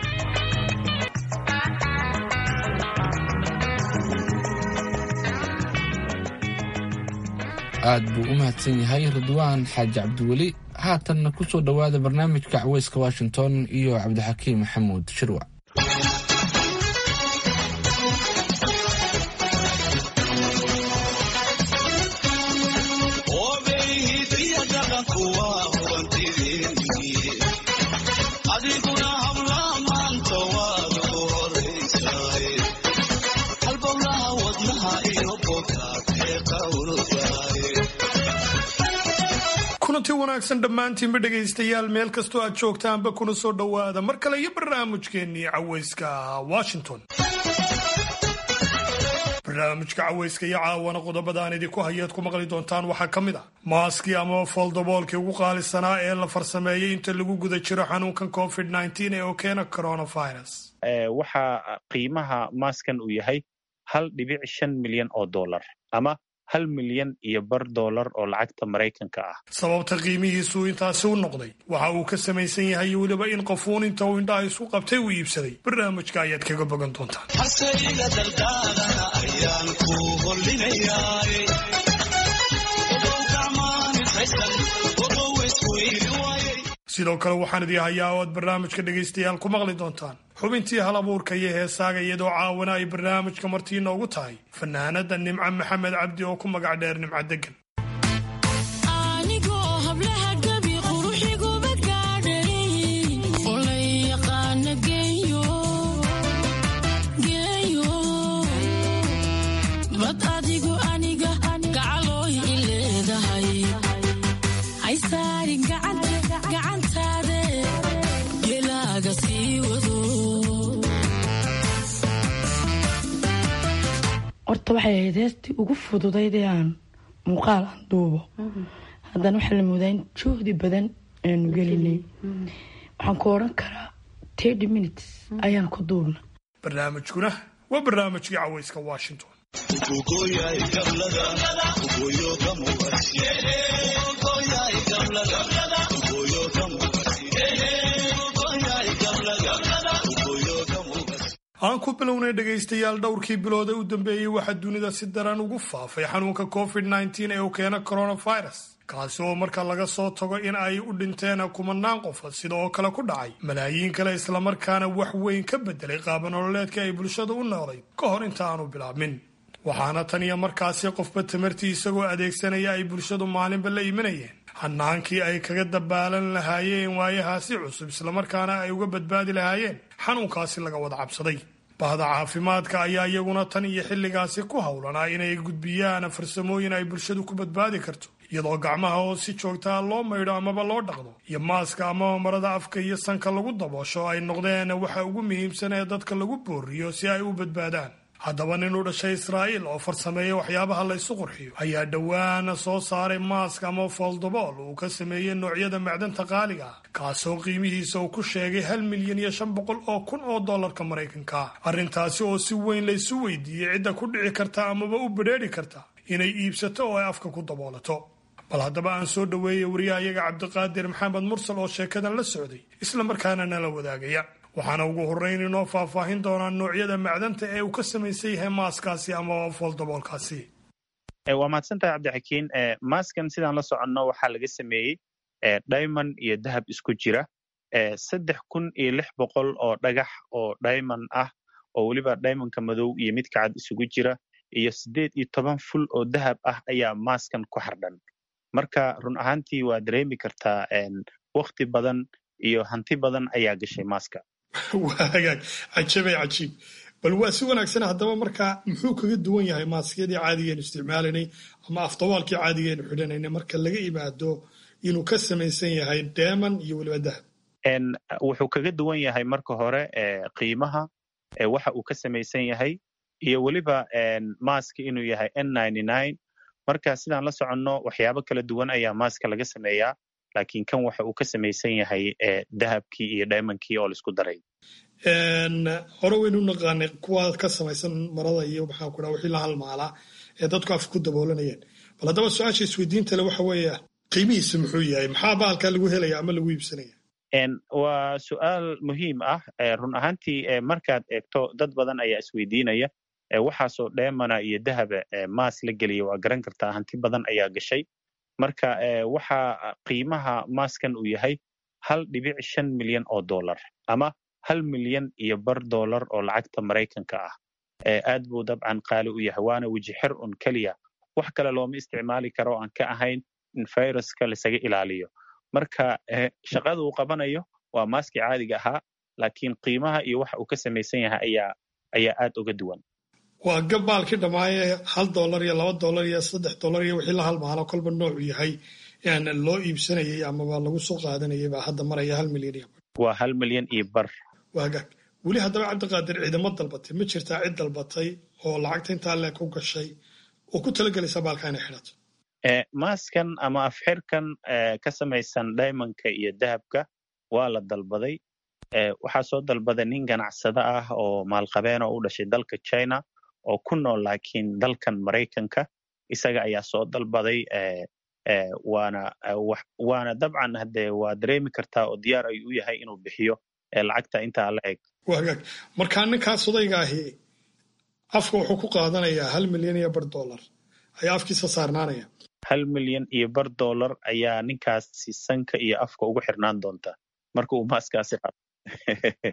aad buu u mahadsan yahay ridwaan xaaji cabdiweli haatanna ku soo dhowaada barnaamijka caweyska washington iyo cabdixakiim maxamuud shirwac kulanti wanaagsan dhammaantiinba dhegaystayaal meel kastoo aad joogtaanba kuna soo dhowaada mar kale iyo barnaamijkeennii caweyska washington barnaamijka caweyska iyo caawana qodobada aan idinku hayaad ku maqli doontaan waxaa ka mid ah maaskii ama foldoboolkii ugu qaalisanaa ee la farsameeyey inta lagu guda jiro xanuunkan covid ee oo keena coronavirus waxaa qiimaha maaskan uu yahay hal dhibic shan milyan oo dollar ama hal milyan iyo bar dollar oo lacagta maraykanka ah sababta qiimihiisu intaasi u noqday waxa uu ka samaysan yahay weliba in qofuun inta uu indhaha isu qabtay uu iibsaday barnaamijka ayaad kaga bogan doontaan sidoo kale waxaan idii hayaa oo aad barnaamijka dhegaystayaal ku maqli doontaan xubintii hal abuurka iyo heesaaga iyadoo caawana ay barnaamijka martii noogu tahay fanaanada nimco maxamed cabdi oo ku magac dheer nimco degan horta waxay ahayd heestii ugu fududayd ee aan muuqaal aan duubo haddana waxaa la moodaa in juhdi badan aanu gelinay waxaan ku odhan karaa thirty minutes ayaan ku duubna barnaamijkuna waa barnaamijkii cawayska washington aan ku bilownay dhegaystayaal dhowrkii bilood ee u dambeeyey waxaa dunida si daran ugu faafay xanuunka covid nneteen ee uu keena coronavirus kaasi oo marka laga soo tago in ay u dhinteen kumanaan qofood sida oo kale ku dhacay malaayiin kale islamarkaana wax weyn ka bedelay qaabanololeedka ay bulshada u noolayd ka hor inta aanu bilaabmin waxaana tan iyo markaasi qofba tamartii isagoo adeegsanaya ay bulshadu maalinba la imanayeen hanaankii ay kaga dabaalan lahaayeen waayahaasi cusub islamarkaana ay uga badbaadi lahaayeen xanuunkaasi laga wada cabsaday bahda caafimaadka ayaa iyaguna tan iyo xilligaasi ku howlanaa inay gudbiyaan farsamooyin ay bulshadu ku badbaadi karto iyadoo gacmaha oo si joogtaa loo maydho amaba loo dhaqdo iyo maaska amaba marada afka iyo sanka lagu daboosho ay noqdeen waxa ugu muhiimsan ee dadka lagu booriyo si ay u badbaadaan haddaba nin u dhashay israa'iil oo farsameeya waxyaabaha la ysu qurxiyo ayaa dhowaana soo saaray maask ama foldobool uu ka sameeyey noocyada macdanta qaaliga ah kaasoo qiimihiisa uu ku sheegay hal milyan iyo shan boqol oo kun oo dollarka maraykanka arrintaasi oo si weyn laysu weydiiyey cidda ku dhici karta amaba u bedheedhi karta inay iibsato oo ay afka ku daboolato bal haddaba aan soo dhoweeyey wariyahayaga cabdiqaadir maxamed mursal oo sheekadan la socday islamarkaana nala wadaagaya waxaana ugu horreyn inoo faahfaahin doonaa noocyada macdanta ee uu ka samaysan yahay maaskaasi ama fooldaboolkaasi waa mahadsantahay cabdixakiin maaskan sidaan la soconno waxaa laga sameeyey diamond iyo dahab isku jira saddex kun iyo lix boqol oo dhagax oo diamond ah oo weliba diamondka madow iyo midka cad isugu jira iyo siddeed iyo toban ful oo dahab ah ayaa maaskan ku xardhan marka run ahaantii waa dareemi kartaa wakti badan iyo hanti badan ayaa gashay maaska waa hagaag cajabay cajiib bal waa si wanaagsan haddaba markaa muxuu kaga duwan yahay maaskiyadii caadigeenu isticmaalaynay ama afdabaalkii caadigeenu xidhanaynay marka laga imaado inuu ka samaysan yahay deeman iyo weliba dahab wuxuu kaga duwan yahay marka hore qiimaha waxa uu ka samaysan yahay iyo weliba maaska inuu yahay n marka sidaan la soconno waxyaabo kala duwan ayaa maaska laga sameeyaa laakiin kan waxa uu ka samaysan yahay dahabkii iyo diamondkii oo laisku daray hore waynu naqaanay kuwa ka samaysan marada iyo maxaa ku dhaha wixii la halmaalaa ee dadku af ku daboolanayeen bal haddaba su-aasha isweydiinta le waxa weeye qiimihiisa muxuu yahay maxaa bahalkaa lagu helaya ama lagu iibsanaya waa su-aal muhiim ah run ahaantii markaad eegto dad badan ayaa isweydiinaya waxaasoo dheemana iyo dahaba maas la geliya waa garan kartaa hanti badan ayaa gashay marka waxa qiimaha maaskan uu yahay hal dhibic shan milyan oo dollar ama hal milyan iyo bar dollar oo lacagta maraykanka ah aad buu dabcan qaali u yahay waana wejixir un keliya wax kale looma isticmaali karo aan ka ahayn in viruska lasaga ilaaliyo marka shaqada uu qabanayo waa maaskii caadiga ahaa laakiin qiimaha iyo waxa uu ka samaysan yahay ayaa ayaa aad uga duwan waa gabaalkii dhammaaye hal dollar iyo laba dollar iyo saddex dollar iyo wixii la halmaalo kolba noocu yahay loo iibsanayay amaba lagu soo qaadanayay baa hadda maraya hal milyan iyo bar waa hal milyan iyo bar waa hagaag weli haddaba cabdiqaadir ciidamo dalbatay ma jirtaa cid dalbatay oo lacagta intaa leeg ku gashay oo ku talagelaysa baalka inay xidhato maaskan ama afxirkan ka samaysan diamondka iyo dahabka waa la dalbaday waxaa soo dalbaday nin ganacsado ah oo maalqabeena u dhashay dalka china oo ku nool laakiin dalkan maraykanka isaga ayaa soo dalbaday waana waana dabcan hade waa dareemi kartaa oo diyaar ayuu u yahay inuu bixiyo lacagta intaa la eg waa hagaag markaa ninkaas odayga ahi afka wuxuu ku qaadanayaa hal milyan iyo bar dollar ayaa afkiisa saarnaanaya hal milyan iyo bar dollar ayaa ninkaasi sanka iyo afka ugu xirnaan doonta marka uu maaskaasi qabo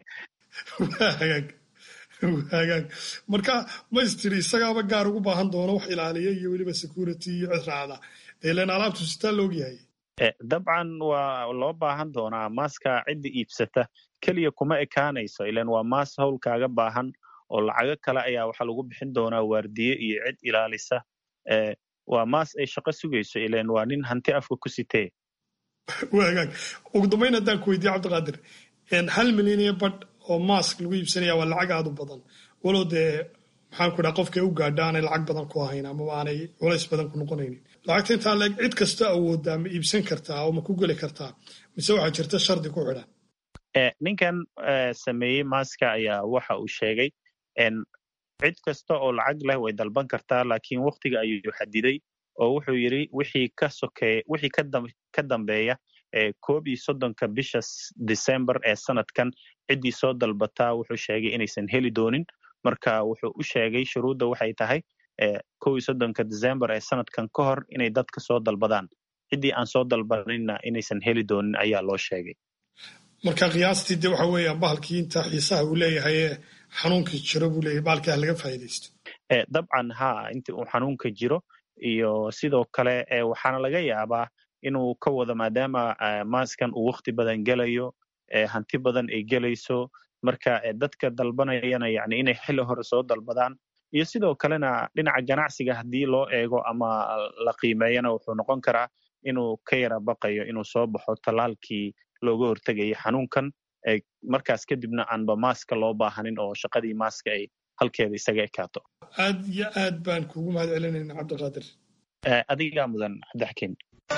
hagaag hagaag marka maystiri isagaaba gaar ugu baahan doono wax ilaaliya iyo weliba security iyo cid raacda ilan alaabtu sitaa loogyahay dabcan waa loo baahan doonaa maaska cidda iibsata keliya kuma ekaanayso ilan waa maas howl kaaga baahan oo lacago kale ayaa waxaa lagu bixin doonaa waardiye iyo cid ilaalisa waa maas ay shaqo sugayso ilan waa nin hanti afka ku sitee wagaag ugu dambayn haddaan ku weydiye cabdiqaadir hal milyan iyo badh oo maask lagu iibsanaya waa lacag aad u badan walow dee maxaan ku dhaha qofkay u gaadha aanay lacag badan ku ahayn amaba aanay culays badan ku noqonaynin lacagta intaa leeg cid kasta awooddaa ma iibsan kartaa oo ma ku geli kartaa mise waxaa jirta shardi ku xidhan ninkan sameeyey maaska ayaa waxa uu sheegay cid kasta oo lacag leh way dalban kartaa laakiin waktiga ayuu xadiday oo wuxuu yidhi wixii ka sokeeya wixii ka dambeeya koob iyo soddonka bisha december ee sanadkan ciddii soo dalbataa wuxuu sheegay inaysan heli doonin marka wuxuu u sheegay shuruudda waxay tahay kow iyo soddonka december ee sanadkan ka hor inay dadka soo dalbadaan ciddii aan soo dalbaninna inaysan heli doonin ayaa loo sheegay marka qiyaastii de waxa weeyaan bahalkii inta xiisaha uu leeyahay ee xanuunkii jiro buu leeyahay bahalkii ha laga faa'iidaysto dabcan ha inta uu xanuunka jiro iyo sidoo kale waxaana laga yaabaa inuu ka wado maadaama maaskan uu wakti badan gelayo hanti badan ay gelayso marka dadka dalbanayana yani inay xili hore soo dalbadaan iyo sidoo kalena dhinaca ganacsiga haddii loo eego ama la qiimeeyana wuxuu noqon karaa inuu ka yara baqayo inuu soo baxo tallaalkii looga hortegaya xanuunkan markaas kadibna aanba maaska loo baahanin oo shaqadii maaska ay halkeeda isaga ekaato aad iyo aad baan kugu mahad celinayna cabdiqaadir adigaa mudan cabdixakiin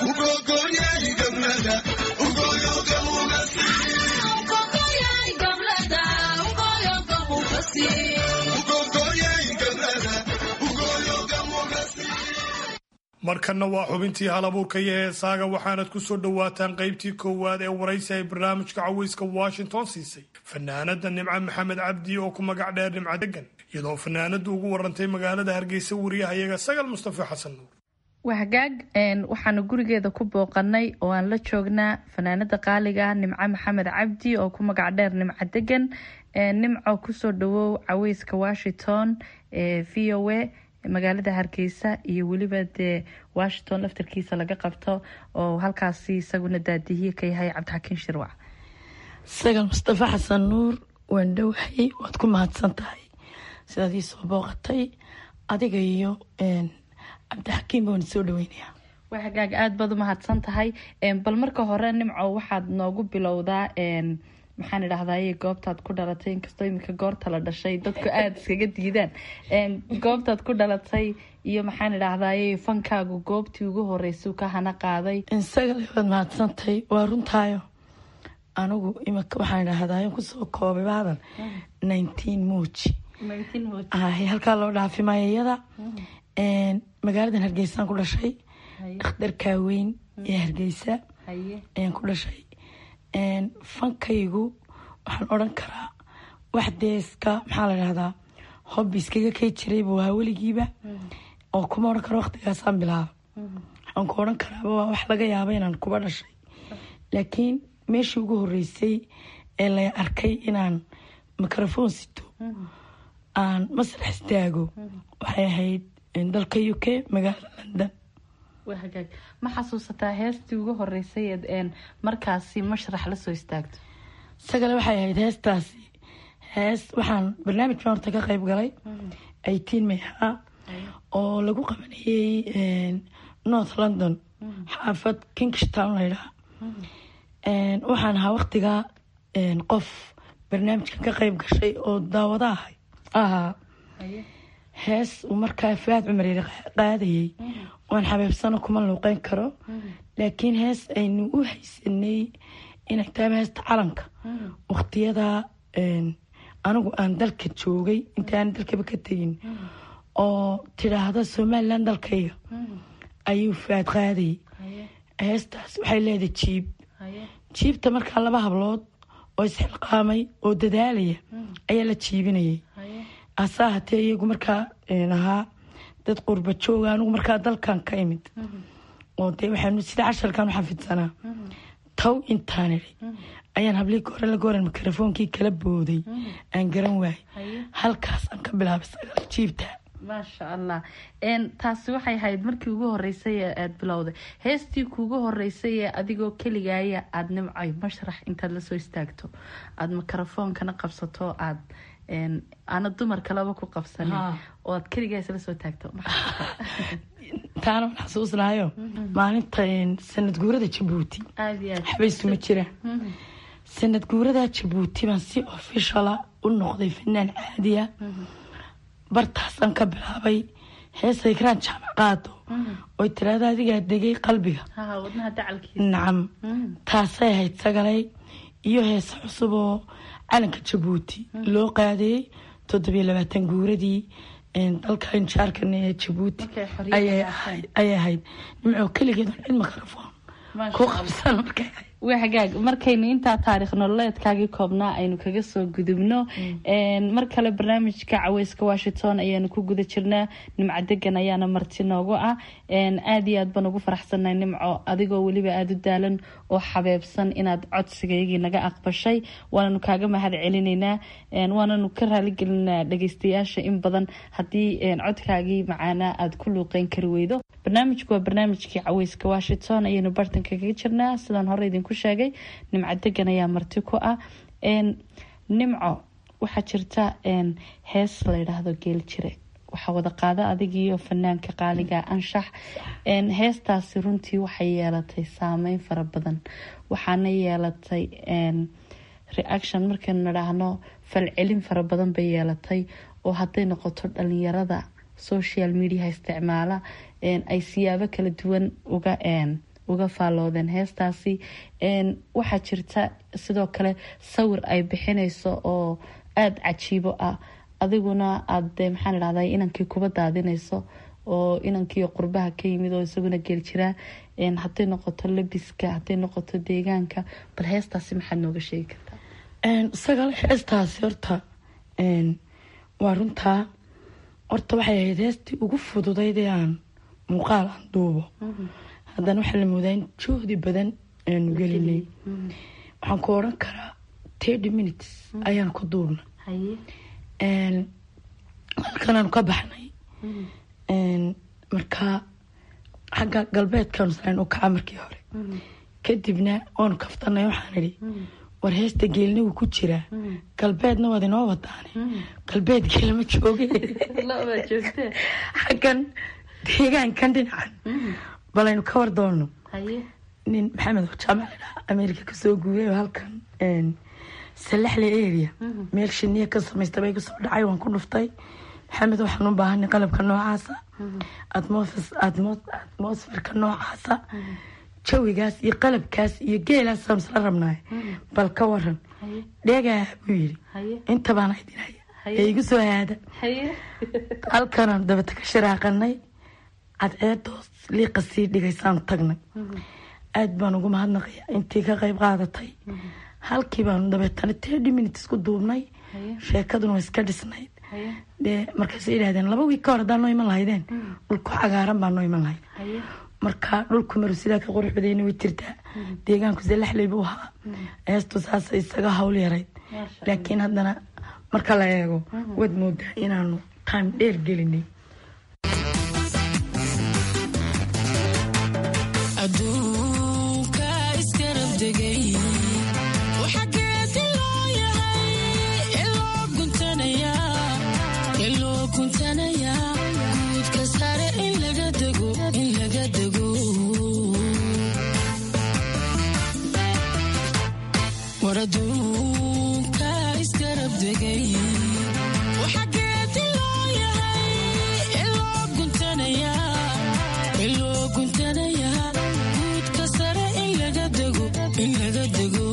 markanna waa xubintii halabuurka iyo heesaaga waxaanad ku soo dhowaataan qaybtii koowaad ee waraysi ay barnaamijka caweyska washington siisay fanaanada nimco maxamed cabdi oo ku magac dheer nimco degan iyadoo fanaanadu ugu warantay magaalada hargeysa wariyahayaga sagal mustafa xasan nuur wahagaag waxaanu gurigeeda ku booqanay oo aan la joognaa fanaanada qaaliga ah nimco maxamed cabdi oo ku magac dheer nimco degan nimco kusoo dhawow caweyska washington ee v o a magaalada hargeysa iyo weliba dee washington laftarkiisa laga qabto oo halkaasi isaguna daadihiye ka yahay cabdixakiin shirwac sagal mustafa xasan nuur waan dhowahay waad ku mahadsan tahay sidaad ii soo booqatay adiga iyo cabdixakiin baan soo dhaweynaya waa hagaag aada baad u mahadsan tahay bal marka hore nimco waxaad noogu bilowdaa maxaan idhahdaye goobtaad ku dhalatay inkastoo iminka goorta la dhashay dadku aada iskaga diidaan goobtaad ku dhalatay iyo maxaan idhahdaye fankaagu goobtii ugu horeysau ka hana qaaday sagal waad mahadsantahay waa runtaayo anigu imika waxaan idhahdaye kusoo koobay baadan nineteen muuji halkaa loo dhaafay maayayada magaaladan hargeysaan ku dhashay dhakhtarkaa weyn ee hargeysa ayaan ku dhashay fankaygu waxaan odran karaa wax dee iska maxaa la dhahdaa hobbi iskaga kay jiray buu ahaa weligiiba oo kuma odhan karo waqtigaasaan bilaaba waxaan ku odhan karaaba waa wax laga yaaba inaan kuba dhashay laakiin meeshii ugu horeysay ee la arkay inaan microphone sito aan masrax istaago waxay ahayd dalka u k magaalada london waa hagaag ma xasuusataa heestii ugu horeysay eed markaasi mashrax lasoo istaagto isagale waxay ahayd heestaasi hees waxaan barnaamijkan horta ka qeyb galay eighteen may ahaa oo lagu qabanayey north london xaafad kingstown laydhaha waxaan ahaa waqtigaa qof barnaamijkan ka qeyb gashay oo daawada ahay ahaa hees uu markaa faad cumar yari qaadayay waan xabeebsano kuma luuqeyn karo laakiin hees aynu u haysanay inay tahay heesta calanka waqtiyadaa anigu aan dalka joogay intaaan dalkaba ka tegin oo tidhaahda somalilan dalkayga ayuu faad qaadayay heestaas waxay leedahay jiib jiibta markaa laba hablood oo isxilqaamay oo dadaalaya ayaa la jiibinayay asaa hatee iyagu markaa ahaa dad qurba jooga anigu markaa dalkan ka imid oo dee waxaanu sida casharkan u xafidsanaa taw intaan idhi ayaan hablii goore la gooran mikrofoonkii kala booday aan garan waayay halkaas aan ka bilaabay sagaal jiibta maasha allah taasi waxay ahayd markii ugu horeysay ee aada bilowday heestii kuugu horeysay ee adigoo keligaaya aada nimcay mashrax intaad lasoo istaagto aada mikrofoonkana qabsato aad aana dumar kaleba ku qabsanin oo aad keligaa isla soo taagto taana waan xasuusnahayo maalinta sanad guurada jabuuti xabaysuma jira sanad guurada jabuuti baan si ofishala u noqday fanaan caadiya bartaasaan ka bilaabay heesay karaan jaamac qaado oy tiraada adigaa degay qalbiga nacam taasay ahayd sagalay iyo heese cusub oo calanka jabuuti loo qaadeeyey toddobiyo labaatan guuradii dalka injaarkan ee jabuuti ayay ahayd nimcoo keligeed cid mikrofon ku qabsan markay waa hagaag markaynu intaa taariikh nololeedkaagii koobnaa aynu kaga soo gudubno mar kale barnaamijka caweyska washington ayaanu ku guda jirnaa nimco degan ayaana marti noogu ah aada iyo aad baan ugu faraxsannahay nimco adigoo weliba aada u daalan oo xabeebsan inaad codsigaygii naga aqbashay waananu kaaga mahad celinaynaa waananu ka raaligelinaa dhageystayaasha in badan haddii codkaagii macaanaa aada ku luuqeyn kari weydo barnaamijku waa barnaamijkii caweyska washington ayaynu bartanka kaga jirnaa sidaan hore idinku sheegay nimco degan ayaa marti ku ah nimco waxaa jirta hees la yidhaahdo geel jire waxaa wada qaada adigiiyo fanaanka qaaliga anshax heestaasi runtii waxay yeelatay saameyn fara badan waxaana yeelatay reaction markaynu nidhaahno falcelin fara badan bay yeelatay oo hadday noqoto dhalinyarada social mediaha isticmaala ay siyaabo kala duwan uga uga faalloodeen heestaasi waxaa jirta sidoo kale sawir ay bixinayso oo aada cajiibo ah adiguna aada maxaan idhahday inankii kuba daadinayso oo inankii qurbaha ka yimid oo isaguna geel jiraa hadday noqoto labiska hadday noqoto deegaanka bal heestaasi maxaad nooga sheegi kartaa sagaal heestaasi horta waa runtaa horta waxay ahayd heestii ugu fududayd ee aan muuqaal aan duubo haddana waxaa la moodaa in juhdi badan aanu gelinay waxaan ku odhan karaa thirty minutes ayaan ku duubnay halkanaanu ka baxnay markaa xagga galbeedkaanu salan u kaca markii hore kadibna waanu kaftanay waxaan idhi war heesta geelna wuu ku jiraa galbeedna waad inoo wadaane galbeed geelma jooge xaggan deegaankan dhinacan balaynu ka war doonno nin maxamed jaamac ladhaa ameerika kasoo guuray oo halkan salaxle area meel shiniya ka samaysta bay kusoo dhacay waan ku dhuftay maxamed waxaan u baahanay qalabka noocaasa atmosferka noocaasa jawigaas iyo qalabkaas iyo geelaasaan isla rabnaay bal ka waran dheegaa buu yidhi inta baana idinaya ee igu soo haada halkanaan dabata ka sharaaqanay cadceedoos liiqa sii dhigaysaan tagnay aada baan ugu mahadnaqaya intii ka qayb qaadatay halkii baanu dabeetana thirty minutes ku duubnay sheekaduna waa iska dhisnayd dee markaasay yidhahdeen laba wiig ka hor haddaan noo iman lahaydeen dhulku cagaaran baa noo iman lahayd marka dhulku maru sidaa ka qurux badayna way jirtaa deegaanku salaxley buu ahaa heestu saasa isaga hawl yarayd laakiin haddana marka la eego waad moodaa inaanu time dheer gelinay aduunka iskarab degay waxageedi loo yahay iloo guntanayaa guudka sare in laga dego in laga dego war aduunka iskarab degay waxageedi loo yahay iloo guntanayaa iloo guntanayaa guudka sare in laga dego in laga dego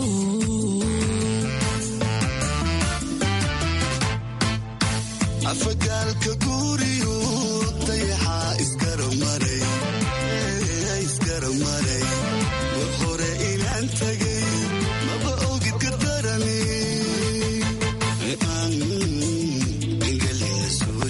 afagaalka guuriyu dayaxaa isgaramaray isgaramaray war hore inaan tagay maba ogid ka darani aan engelina soo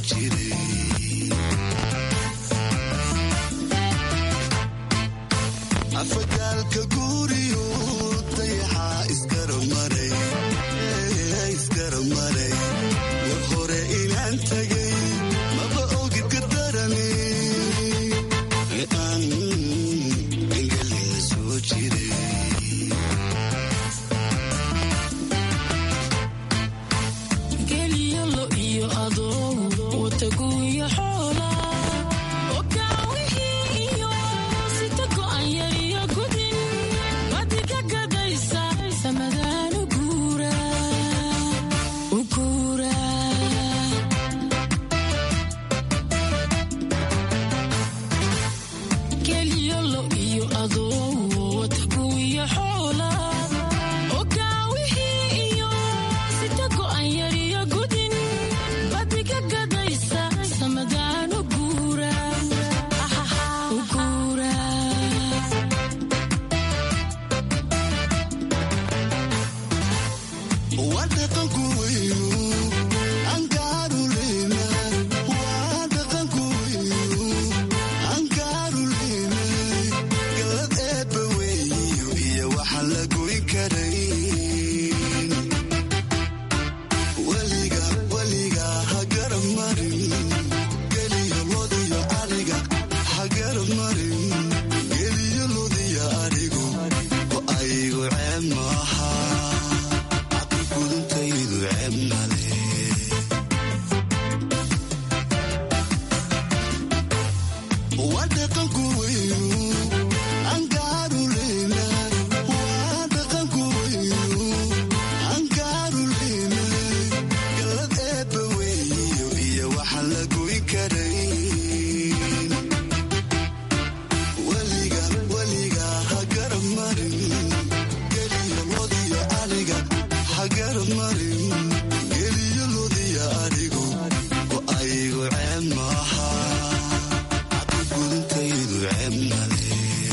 jiray gaalka guuriyo dayaxaa isgaramaray isgaramaray war hore inaan tagay maba ogid gardarane aan engelina soo jiray geliyalo iyo adoo wataguya xoola okaawihii iyo sita go'an yar iyo gudin wadiga gadaysa samadaan u guura u guura geliyalo iyo adoo wataguya xoola okaawihii iyo sita go'an yar iyo gudin badiga gadaysa samadaan u guura u guura waa dhaqanku weynu angaaruleyna waa dhaqanku weynu angaaruleyna galad eebba weeyo iyo waxaan la goyn karayn weliga weliga ha garab marin geliyo lodiyo ariga ha garab marin geliyo lodiyo arigu oo aygu ceeb maaha gudintaydu ceeb male waa dhaqanku weynu angaaruleyna waa dhaqanku weynu angaaruleyna galad eebba weeyo iyo waxaan la goyn karayn weliga weliga ha garab marin geliyo lodiyo ariga ha garab marin geliyo lodiyo arigu oo aygu ceeb maaha gudintaydu ceeb male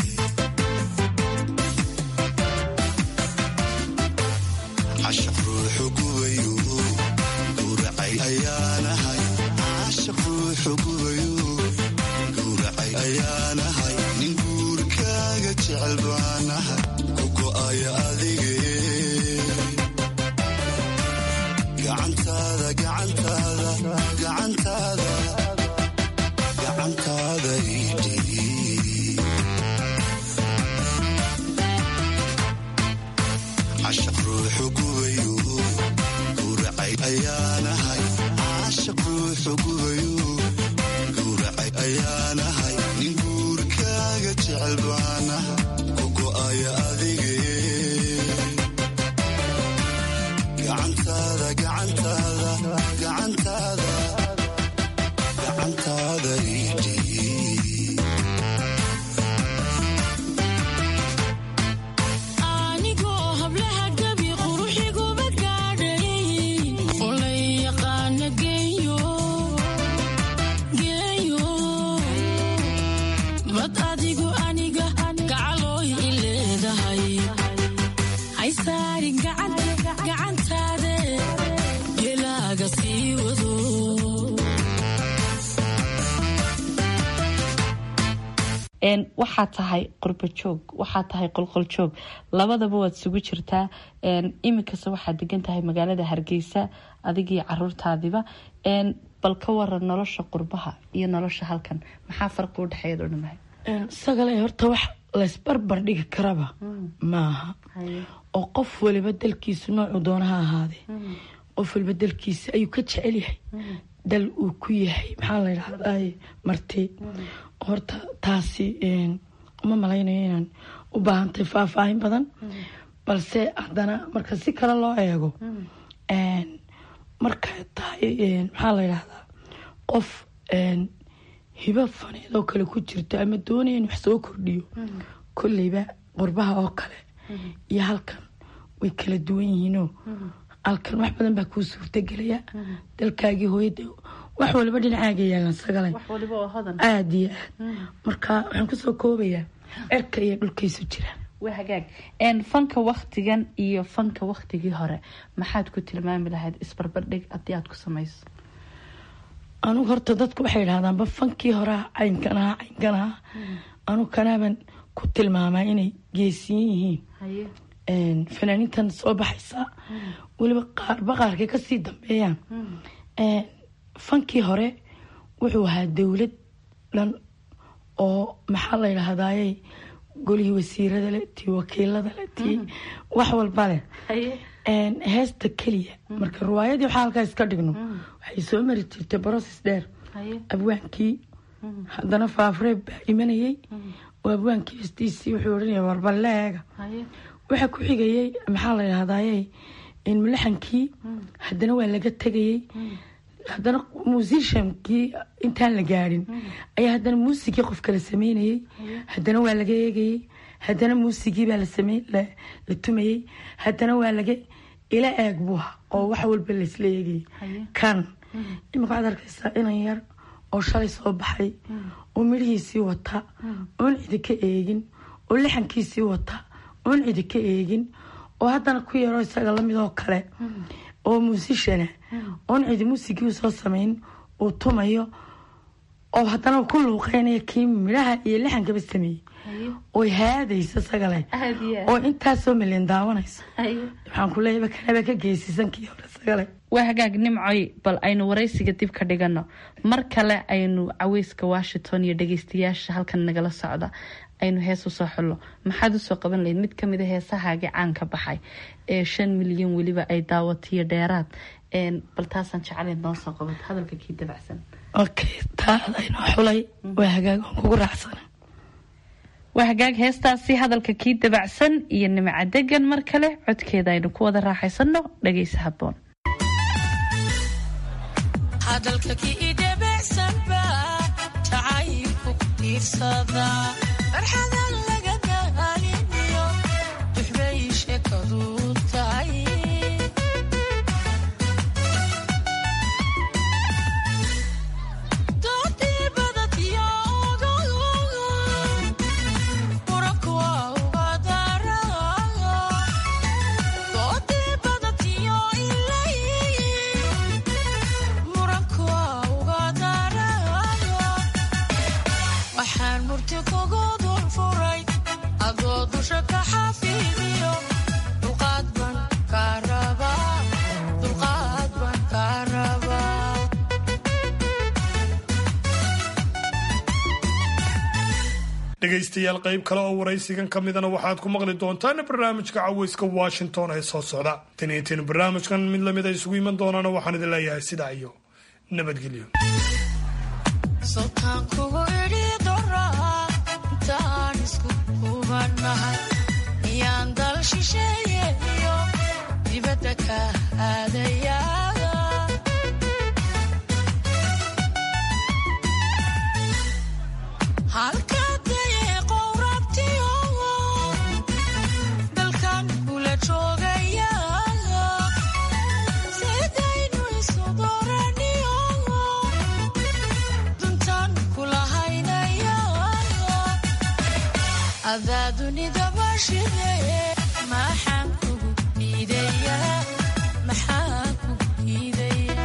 cashaq ruuxu gubayo gowracay ayaanahay cashaq ruuxu gubayo gowracay ayaanahay nin guurkaaga jecel baanahay ku go'aya adige gacantaada gacantaada gacantaada gacantaada idhii cashaq ruuxu gubayo gowracay ayaanahay cashaq ruuxu gubayo gowracay ayaanahay nin guurkaaga jecel baanahay ku go'aya adige gacantaada gacantaada gacantaada gacantaada idhii anigoo hablaha gabi quruxiguba gaadhay olay yaqaana geeyo geeyo bad adigu aniga gacalooy i leedahay haysaarin gacantaade gelaaga sii wado Een, waxaa tahay qurbo joog waxaa tahay qolqol joog labadaba waad isugu jirtaa een, iminkasta waxaad degan tahay magaalada hargeysa adigii caruurtaadiba een, bal ka waran nolosha qurbaha iyo nolosha halkan maxaa farqi u dhexeeya oo dhamahay sagale horta wax laysbarbar dhigi karaba maaha oo qof waliba dalkiisu noocuu doona ha ahaadee qof waliba dalkiisa ayuu ka jecel yahay dal uu ku yahay maxaa la yidhahdaa marti horta taasi een, uma malaynayo inaan u baahantay faahfaahin badan balse haddana marka si kale loo eego een, markay tahay een, maxaa la yidhahdaa qof een, hibo faneed oo kale ku jirto ama doonaya in wax soo kordhiyo kolleyba qurbaha oo kale iyo halkan way kala duwan yihiinoo halkan wax badan baa kuu suurtagelaya dalkaagii hooyada wax waliba dhinacaaga yaalan sagale aada iyo aad marka waxaan kusoo koobayaa cerka iyo dhulkaysu jira waa hagaag Een, fanka waktigan iyo fanka waktigii hore maxaad ku tilmaami lahayd isbarbardhig haddii aad ku samayso anugu horta dadku waxay idhahdaanba fankii horaa caynkan ahaa caynkan ahaa anugu kanaaban ku tilmaamaa inay geesiyin yihiin fanaaniintan soo baxaysa weliba qaarba qaarkay kasii dambeeyaan fankii hore wuxuu ahaa dowlad dhan oo maxaa la yidhahdaaye golihii wasiirada leh tii wakiilada leh tii wax walba leh heesta keliya marka riwaayadii waxaa halkaa iska dhigno waxay soo mari jirtay broses dheer abwaankii haddana faafreeb baa imanayey oo abwaankii hestiisii wuxuu odhanaya warballeega waxaa ku xigayey maxaa la yidhahdaaye mulaxankii haddana waa laga tegayey haddana musiciankii intaan la gaadhin ayaa haddana muusigii qof kala sameynayey haddana waa laga eegayey haddana muusigii baa la tumayey haddana waa laga ila eeg buuha oo wax walba laysla eegayay kan imika waxaad arkaysaa inan yar oo shalay soo baxay oo midhihiisii wata oon cidi ka eegin oo lixankiisii wata oon cidi ka eegin oo haddana ku yaroo isaga lamid oo kale oo muusishana oon cidi muusigii soo samayn uu tumayo oo haddana ku luuqeynaya kii midhaha iyo lixankaba sameeyey oy haadaysa sagale oo intaasoo milyan daawanaysa waxaan ku leeyahay kanaba ka geesisan kii hore sagale waa hagaag nimcoy bal aynu waraysiga dib ka dhigano mar kale aynu caweyska washington iyo dhageystayaasha halkan nagala socda aynu hees usoo xullo maxaad usoo qaban lahayd mid kamida heesahaagii caanka baxay ee shan milyan weliba ay daawatiyo dheeraad bal taasaan jecelayn noo soo qabato hadalka kii dabacsan okay taadaynoo xulay waa hagaag aan kugu raacsana waa hagaag heestaasi hadalka kii dabacsan iyo nimca degan mar kale codkeeda aynu ku wada raaxaysano dhageysa haboon hadalka kii dabacsanba jacaylku ku tiirsada farxadan laga daaliniyo duxbay sheekadu tahay doodii badadyo muranku waa uga dara doodii badadyo ilay muranku waa uga dara waxaan murti kugu dul furay adoo dusha ka xafiidiyo dulqaad baan kaa rabaa dulqaad baan kaa rabaa dhegaystayaal qayb kale oo waraysigan ka midana waxaad ku maqli doontaan barnaamijka caweyska washington ee soo socda tan iyo tin barnaamijkan mid lamid a isugu iman doonaana waxaan idin leeyahay sidaa iyo nabadgelyo sultaan kugu idhi doraa intaan isku hubanahay miyaan dal shisheeye iyo dibadda ka aadaya halkadee qowrabtiyo dalkan kula joogaya sidaynu isu dooraniyo duntaan kula haynaya adaa dunida bashide maxaan kugu diidaya maxaan kugu diidaya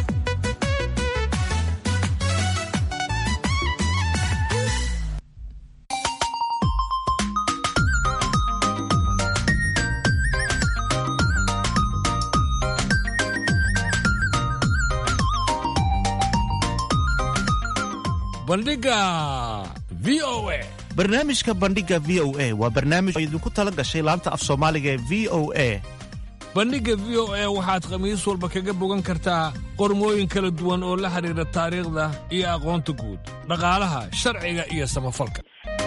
bandhiga v o a barnaamijka bandhiga v o a waa barnaamij oo idinku tala gashay laanta af soomaaliga ee v o a bandhigga v o a waxaad khamiis walba kaga bogan kartaa qormooyin kala duwan oo la xidhiidha taariikhda iyo aqoonta guud dhaqaalaha sharciga iyo samafalka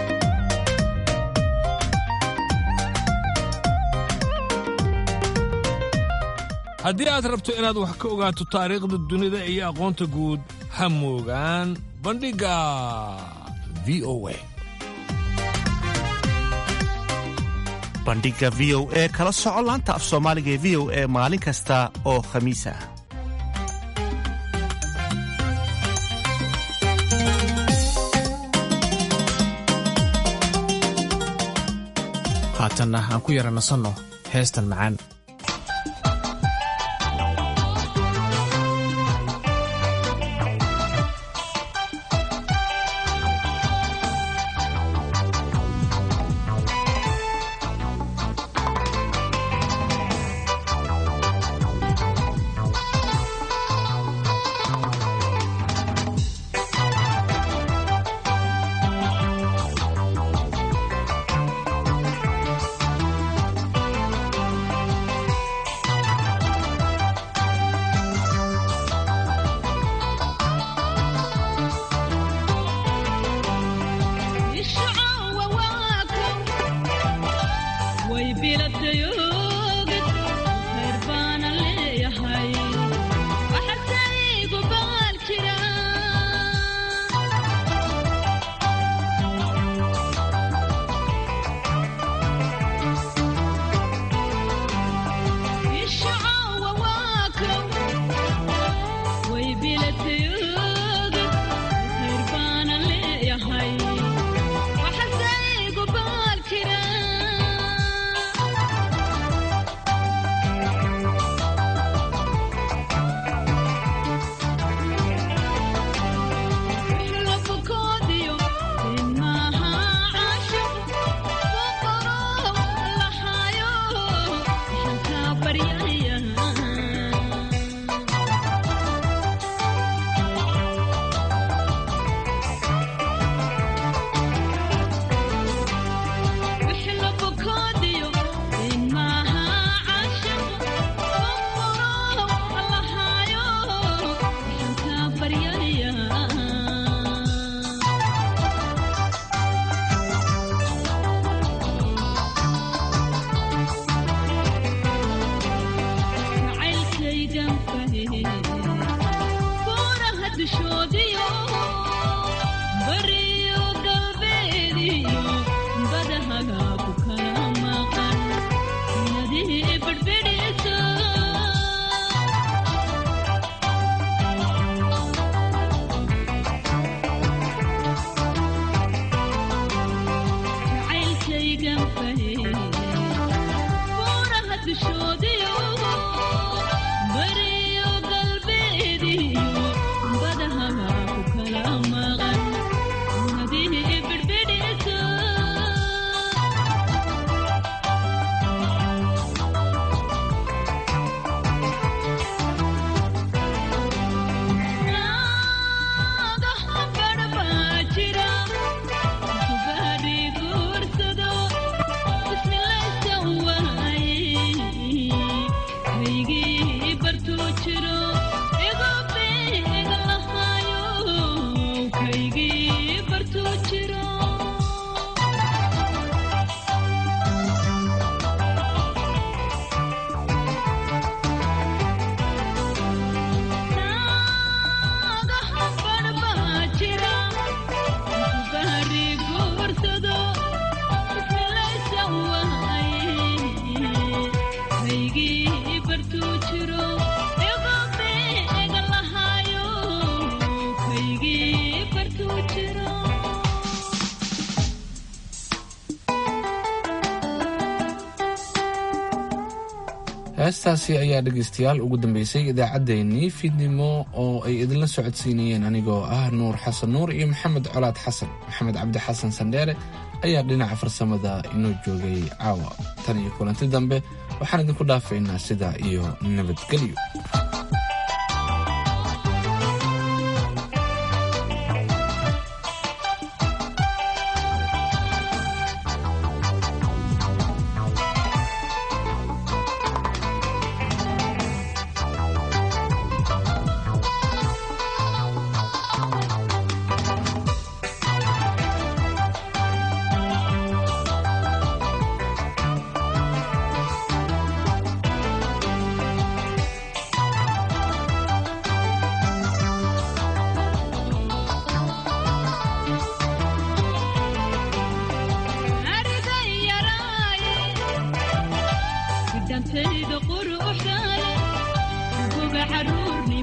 haddii aad rabto inaad wax ka ogaato taariikhda dunida iyo aqoonta guud ha moogaan bandhigga v o a bandhiga v o e kala soco laanta af soomaaliga ee v o e maalin kasta oo khamiis ah haatanna aan ku yara nasanno heestan macaan heestaasi ayaa dhegaystayaal ugu dambeysay idaacaddeenii fiidnimo oo ay idinla socodsiinayeen anigoo ah nuur xasan nuur iyo maxamed colaad xasan maxamed cabdi xasan sandheere ayaa dhinaca farsamada inoo joogay caawa tan iyo kulanti dambe waxaan idinku dhaafaynaa sidaa iyo nabadgelyo dantayda quruxdaay uga caruurni